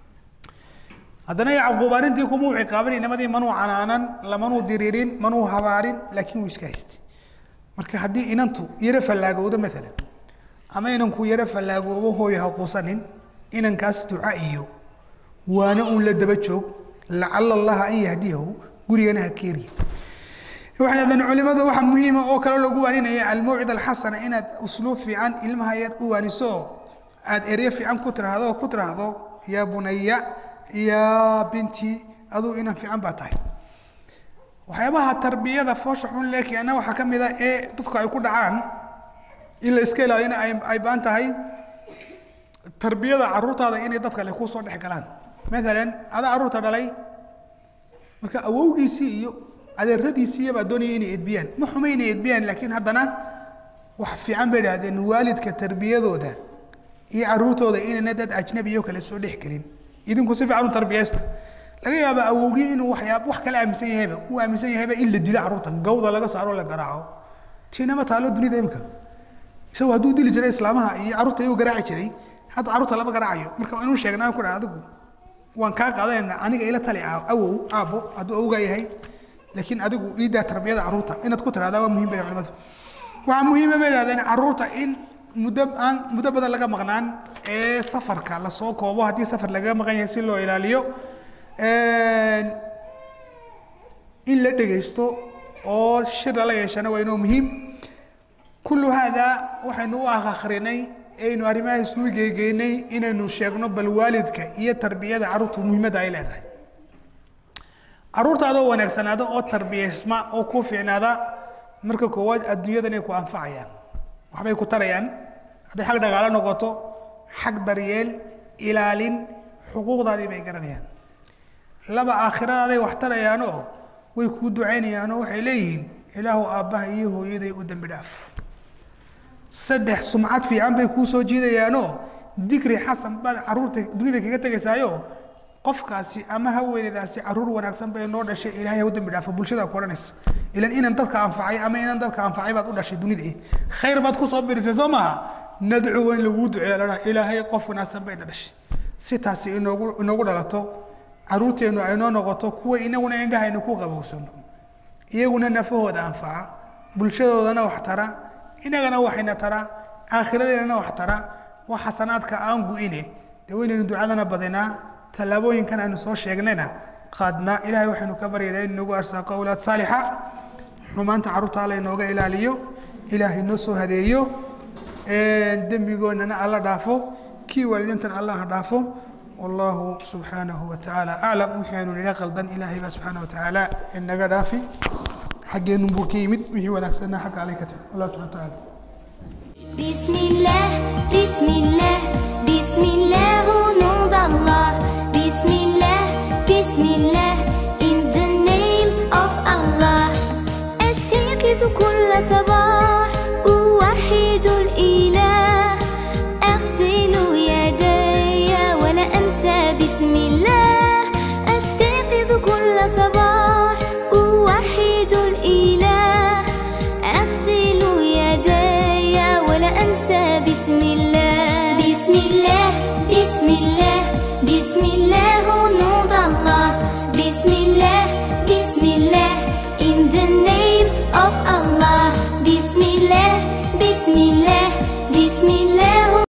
haddana yacquub arrintii kumuu ciqaaban inamadii manuu canaanan lamanuu diriirin manuu habaarin laakiin wuu iska haystay marka haddii inantu yaro fallaagowdo maalan ama inanku yaro fallaagoobo hooyo ha quusanin inankaas duca iyo waana uun la daba joog lacala allaha an yahdiyahu gurigana ha keeriya waxay dhahdeen culimadu waxaa muhiima oo kale lagu waaninaya almawcid alxasana inaad usluub fiican ilmaha yar u waaniso oo aad eryo fiican ku tiraahdo oo ku tiraahdo yaa bunaya yaa binti aduu inan fiican baa tahay waxyaabaha tarbiyada foosha xun lee keena waxaa ka mid a ee dadku ay ku dhacaan in la iska ilaalina ay ay baan tahay tarbiyada caruurtaada inay dad kale kusoo dhex galaan maalan adaa caruurta dhalay marka awowgiisii iyo adeeradiisii baa doonaya inay edbiyaan ma xuma inay edbiyaan laakiin haddana wax fiican bay idhahdeen waalidka tarbiyadooda iyo caruurtooda inayna dad ajnabiyo kale soo dhex gelin idinku si fiican u tarbiyaysta laga yaaba awowgii inuu waxyaab wax kale aaminsan yahayba uu aaminsan yahayba in la dilo caruurta gawda laga saaro la garaaco tiinama taalo dunida imika isagu hadduu dili jiray islaamaha iyo caruurta iyagu garaaci jiray hadda caruurta lama garaacayo marka inuu sheegnaa ku dhaha adigu waan kaa qaadanayna aniga ila tali awow aabbo hadduu awgaa yahay laakiin adigu iidaa tarbiyada caruurta inaad ku tirahdaa waa muhim bay culimadu waxaa muhiima bay idhahdeen caruurta in muddo aan muddo badan laga maqnaan ee safarka lasoo koobo haddii safar lagaga maqan yahay si loo ilaaliyo in la dhegaysto oo shir lala yeeshana waa inoo muhiim kullu haadaa waxaynu u akhrinay aynu arrimaha isugu geegeynay inaynu sheegno bal waalidka iyo tarbiyada carruurta muhiimadda ay leedahay carruurtaadoo wanaagsanaada oo tarbiyaysma oo ku fiicnaada marka koowaad adduunyadan ay ku anfacayaan waxbay ku tarayaan hadday xag dhaqaalo noqoto xag daryeel ilaalin xuquuqdaadii bay garanayaan laba aakhiradaday wax tarayaanoo way kuu ducaynayaanoo waxay leeyihiin ilaahu aabbaha iyo hooyaday u dembi dhaaf saddex sumcad fiican bay kuu soo jiidayaanoo dikri xasan baad carruurta dunida kaga tegaysaayo qofkaasi ama haweeneydaasi carruur wanaagsan bay noo dhashay ilaahay ha u dembi dhaafo bulshada ku odhanaysa ilan inan dadka anfacay ama inan dadka anfacay baad u dhashay dunida khayr baad kusoo birisay soo maaha nadcu in laguu duceeyo ladhaha ilaahay qof wanaagsan bayna dhashay si taasi inoogu inoogu dhalato carruurteennu ay noo noqoto kuwa inaguna indhahaynu ku qabowsano iyaguna nafahooda anfaca bulshadoodana wax tara inagana waxayna tara aakhiradeennana wax tara waa xasanaadka aan gu-ine dee waynaynu ducadana badinaa tallaabooyinkan aynu soo sheegnayna qaadnaa ilaahay waxaynu ka baryaynaa in nagu arsaaqo awlaad saalixa xumaanta carruurta alla inooga ilaaliyo ilaahay noo soo hadeeyo dembigoonnana alla dhaafo kii waalidiintan allaha dhaafo والله سبحانه وتعالى أعلم وحين إلى قلدن إلهي سبحانه وتعالى إنك دافي حق نبو كيمد وهي ونكسنا حق عليك الله سبحانه وتعالى بسم الله بسم الله بسم الله nom d'Allah بسم الله بسم الله in the name of Allah أستيقظ كل صباح أوحد الإله أغسل يدي ولا أنسى بسم الله أستيقظ كل صباح أوحد الإله أغسل يدي بسم الله